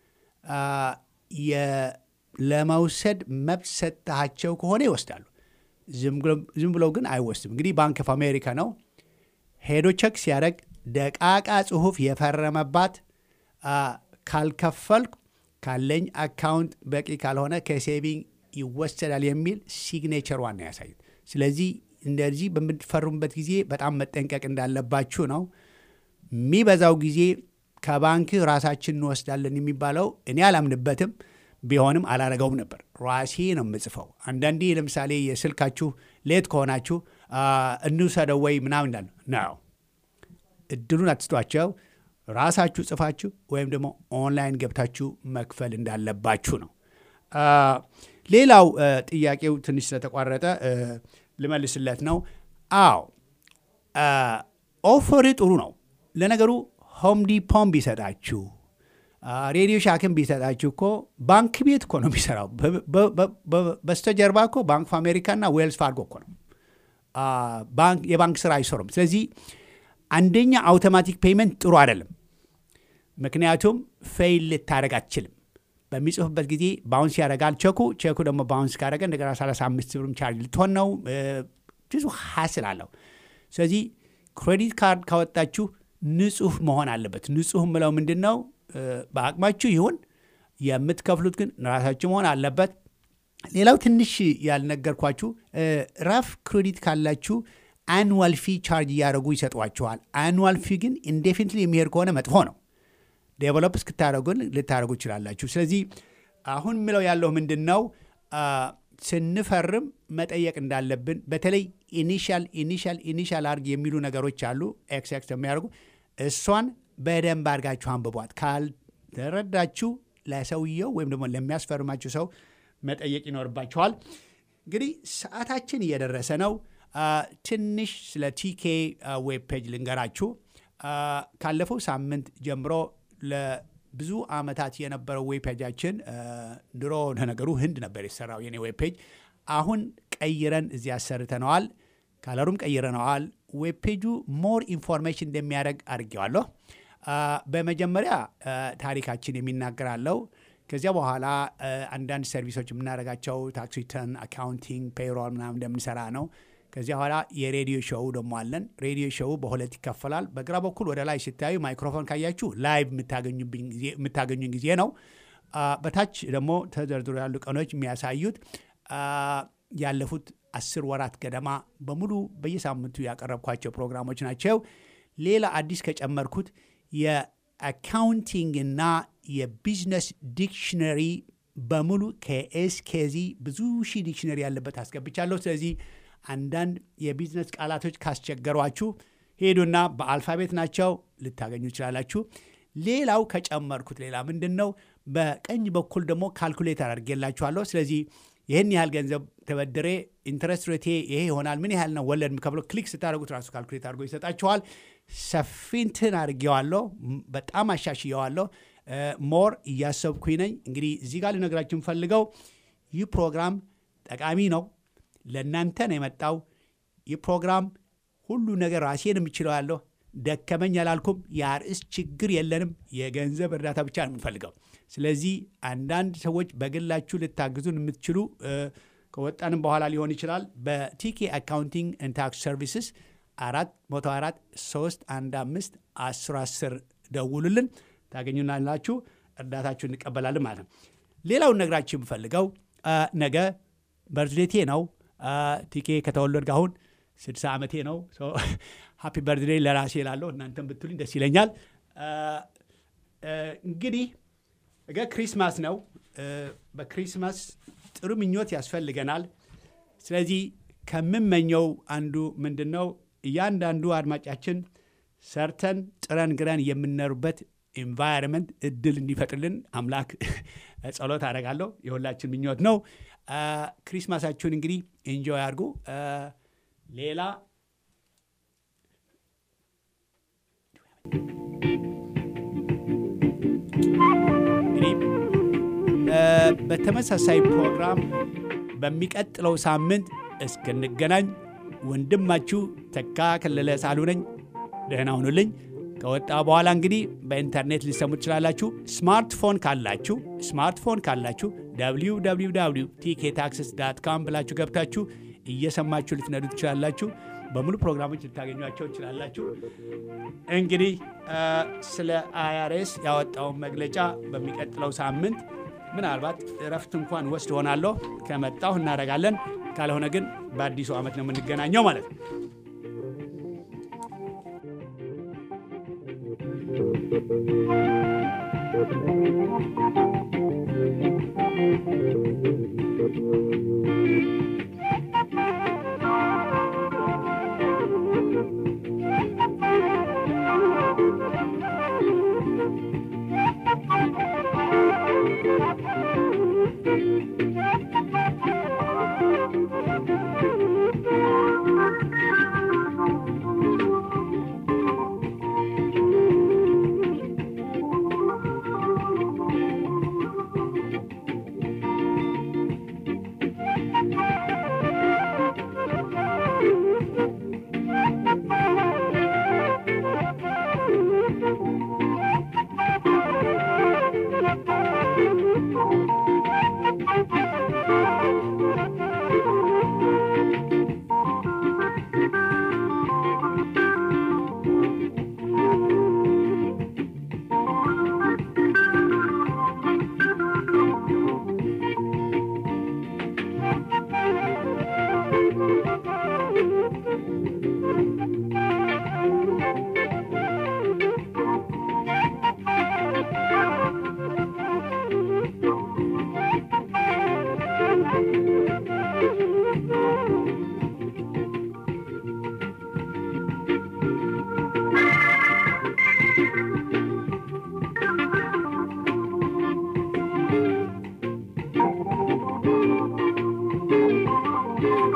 Speaker 1: ለመውሰድ መብት ሰጥሃቸው ከሆነ ይወስዳሉ። ዝም ብለው ግን አይወስድም። እንግዲህ ባንክ ኦፍ አሜሪካ ነው ሄዶ ቸክ ሲያደርግ ደቃቃ ጽሁፍ የፈረመባት ካልከፈልኩ ካለኝ አካውንት በቂ ካልሆነ ከሴቪንግ ይወሰዳል የሚል ሲግኔቸር ዋና ያሳዩት። ስለዚህ እንደዚህ በምትፈርሙበት ጊዜ በጣም መጠንቀቅ እንዳለባችሁ ነው። የሚበዛው ጊዜ ከባንክ ራሳችን እንወስዳለን የሚባለው እኔ አላምንበትም። ቢሆንም አላረገውም ነበር። ራሴ ነው የምጽፈው። አንዳንዴ ለምሳሌ የስልካችሁ ሌት ከሆናችሁ እንውሰደው ወይ ምናምን እንዳለ ነው። እድሉን አትስጧቸው። ራሳችሁ ጽፋችሁ ወይም ደግሞ ኦንላይን ገብታችሁ መክፈል እንዳለባችሁ ነው። ሌላው ጥያቄው ትንሽ ስለተቋረጠ ልመልስለት ነው። አዎ ኦፈር ጥሩ ነው። ለነገሩ ሆም ዲፖም ቢሰጣችሁ ሬዲዮ ሻክን ቢሰጣችሁ እኮ ባንክ ቤት እኮ ነው የሚሰራው። በስተጀርባ እኮ ባንክ ኦፍ አሜሪካና ዌልስ ፋርጎ እኮ ነው። የባንክ ስራ አይሰሩም። ስለዚህ አንደኛ አውቶማቲክ ፔይመንት ጥሩ አይደለም። ምክንያቱም ፌይል ልታደረግ አትችልም። በሚጽፉበት ጊዜ ባውንስ ያደርጋል ቼኩ። ቼኩ ደግሞ ባውንስ ካደረገ እንደገና 35 ብርም ቻርጅ ልትሆን ነው። ብዙ ሀስል አለው። ስለዚህ ክሬዲት ካርድ ካወጣችሁ ንጹህ መሆን አለበት። ንጹህ ምለው ምንድን ነው? በአቅማችሁ ይሁን የምትከፍሉት ግን ራሳችሁ መሆን አለበት። ሌላው ትንሽ ያልነገርኳችሁ ራፍ ክሬዲት ካላችሁ አኑዋል ፊ ቻርጅ እያደረጉ ይሰጧቸዋል። አኑዋል ፊ ግን ኢንዴፊኒትሊ የሚሄድ ከሆነ መጥፎ ነው። ዴቨሎፕ እስክታደረጉን ልታደረጉ ይችላላችሁ። ስለዚህ አሁን ምለው ያለው ምንድን ነው ስንፈርም መጠየቅ እንዳለብን በተለይ ኢኒሻል ኢኒሻል ኢኒሻል አርግ የሚሉ ነገሮች አሉ። ኤክስ ኤክስ የሚያደርጉ እሷን በደንብ አድርጋችሁ አንብቧት። ካልተረዳችሁ ለሰውየው ወይም ደግሞ ለሚያስፈርማችሁ ሰው መጠየቅ ይኖርባችኋል። እንግዲህ ሰዓታችን እየደረሰ ነው። ትንሽ ስለ ቲኬ ዌብ ፔጅ ልንገራችሁ። ካለፈው ሳምንት ጀምሮ ለብዙ ዓመታት የነበረው ዌብ ፔጃችን ድሮ ለነገሩ ህንድ ነበር የተሰራው የኔ ዌብ ፔጅ። አሁን ቀይረን እዚህ አሰርተነዋል። ካለሩም ቀይረነዋል። ዌብ ፔጁ ሞር ኢንፎርሜሽን እንደሚያደርግ አድርጌዋለሁ። በመጀመሪያ ታሪካችን የሚናገራለው ከዚያ በኋላ አንዳንድ ሰርቪሶች የምናደርጋቸው ታክስ ሪተርን፣ አካውንቲንግ፣ ፔይሮል ምናምን እንደምንሰራ ነው። ከዚያ በኋላ የሬዲዮ ሾው ደግሞ አለን። ሬዲዮ ሾው በሁለት ይከፈላል። በግራ በኩል ወደ ላይ ሲታዩ ማይክሮፎን ካያችሁ ላይቭ የምታገኙኝ ጊዜ ነው። በታች ደግሞ ተዘርዝሮ ያሉ ቀኖች የሚያሳዩት ያለፉት አስር ወራት ገደማ በሙሉ በየሳምንቱ ያቀረብኳቸው ፕሮግራሞች ናቸው። ሌላ አዲስ ከጨመርኩት የአካውንቲንግ እና የቢዝነስ ዲክሽነሪ በሙሉ ከኤስ ኬዚ ብዙ ሺህ ዲክሽነሪ ያለበት አስገብቻለሁ። ስለዚህ አንዳንድ የቢዝነስ ቃላቶች ካስቸገሯችሁ ሄዱና በአልፋቤት ናቸው ልታገኙ ይችላላችሁ። ሌላው ከጨመርኩት ሌላ ምንድን ነው፣ በቀኝ በኩል ደግሞ ካልኩሌተር አድርጌላችኋለሁ። ስለዚህ ይህን ያህል ገንዘብ ተበድሬ ኢንትረስት ሬቴ ይሄ ይሆናል፣ ምን ያህል ነው ወለድ የምከፍለው፣ ክሊክ ስታደርጉት ራሱ ካልኩሌት አድርጎ ይሰጣችኋል። ሰፊንትን አድርጌዋለሁ፣ በጣም አሻሽየዋለሁ። ሞር እያሰብኩኝ ነኝ። እንግዲህ እዚህ ጋር ልነግራችሁ የምፈልገው ይህ ፕሮግራም ጠቃሚ ነው። ለእናንተ ነው የመጣው። ይህ ፕሮግራም ሁሉ ነገር ራሴን የምችለው ያለሁ ደከመኝ አላልኩም። የአርዕስ ችግር የለንም። የገንዘብ እርዳታ ብቻ ነው የምንፈልገው። ስለዚህ አንዳንድ ሰዎች በግላችሁ ልታግዙን የምትችሉ ከወጣንም በኋላ ሊሆን ይችላል። በቲኬ አካውንቲንግ ኤንድ ታክስ ሰርቪስስ አራት መቶ አራት ሶስት አንድ አምስት አስር አስር ደውሉልን ታገኙናላችሁ። እርዳታችሁ እንቀበላለን ማለት ነው። ሌላውን ነግራችሁ የምፈልገው ነገ በርዝዴቴ ነው። ቲኬ ከተወለድኩ አሁን ስድሳ ዓመቴ ነው። ሃፒ በርዝዴ ለራሴ ላለሁ እናንተም ብትሉኝ ደስ ይለኛል። እንግዲህ ነገ ክሪስማስ ነው። በክሪስማስ ጥሩ ምኞት ያስፈልገናል። ስለዚህ ከምመኘው አንዱ ምንድን ነው እያንዳንዱ አድማጫችን ሰርተን ጥረን ግረን የምንኖርበት ኤንቫይሮንመንት እድል እንዲፈጥርልን አምላክ ጸሎት አደርጋለሁ። የሁላችን ምኞት ነው። ክሪስማሳችሁን እንግዲህ ኤንጆይ አድርጉ። ሌላ እንግዲህ በተመሳሳይ ፕሮግራም በሚቀጥለው ሳምንት እስክንገናኝ ወንድማችሁ ተካ ከለለ ሳሉ ነኝ። ደህና ሁኑልኝ። ከወጣ በኋላ እንግዲህ በኢንተርኔት ሊሰሙ ትችላላችሁ። ስማርትፎን ካላችሁ ስማርትፎን ካላችሁ www ቲኬ ታክስስ ዳት ካም ብላችሁ ገብታችሁ እየሰማችሁ ልትነዱ ትችላላችሁ። በሙሉ ፕሮግራሞች ልታገኟቸው ትችላላችሁ። እንግዲህ ስለ አይአርኤስ ያወጣውን መግለጫ በሚቀጥለው ሳምንት ምናልባት እረፍት እንኳን ወስድ ሆናለሁ ከመጣሁ እናደርጋለን። ካልሆነ ግን በአዲሱ ዓመት ነው የምንገናኘው ማለት ነው።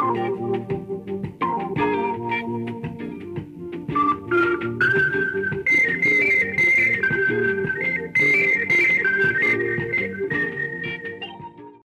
Speaker 9: ነው።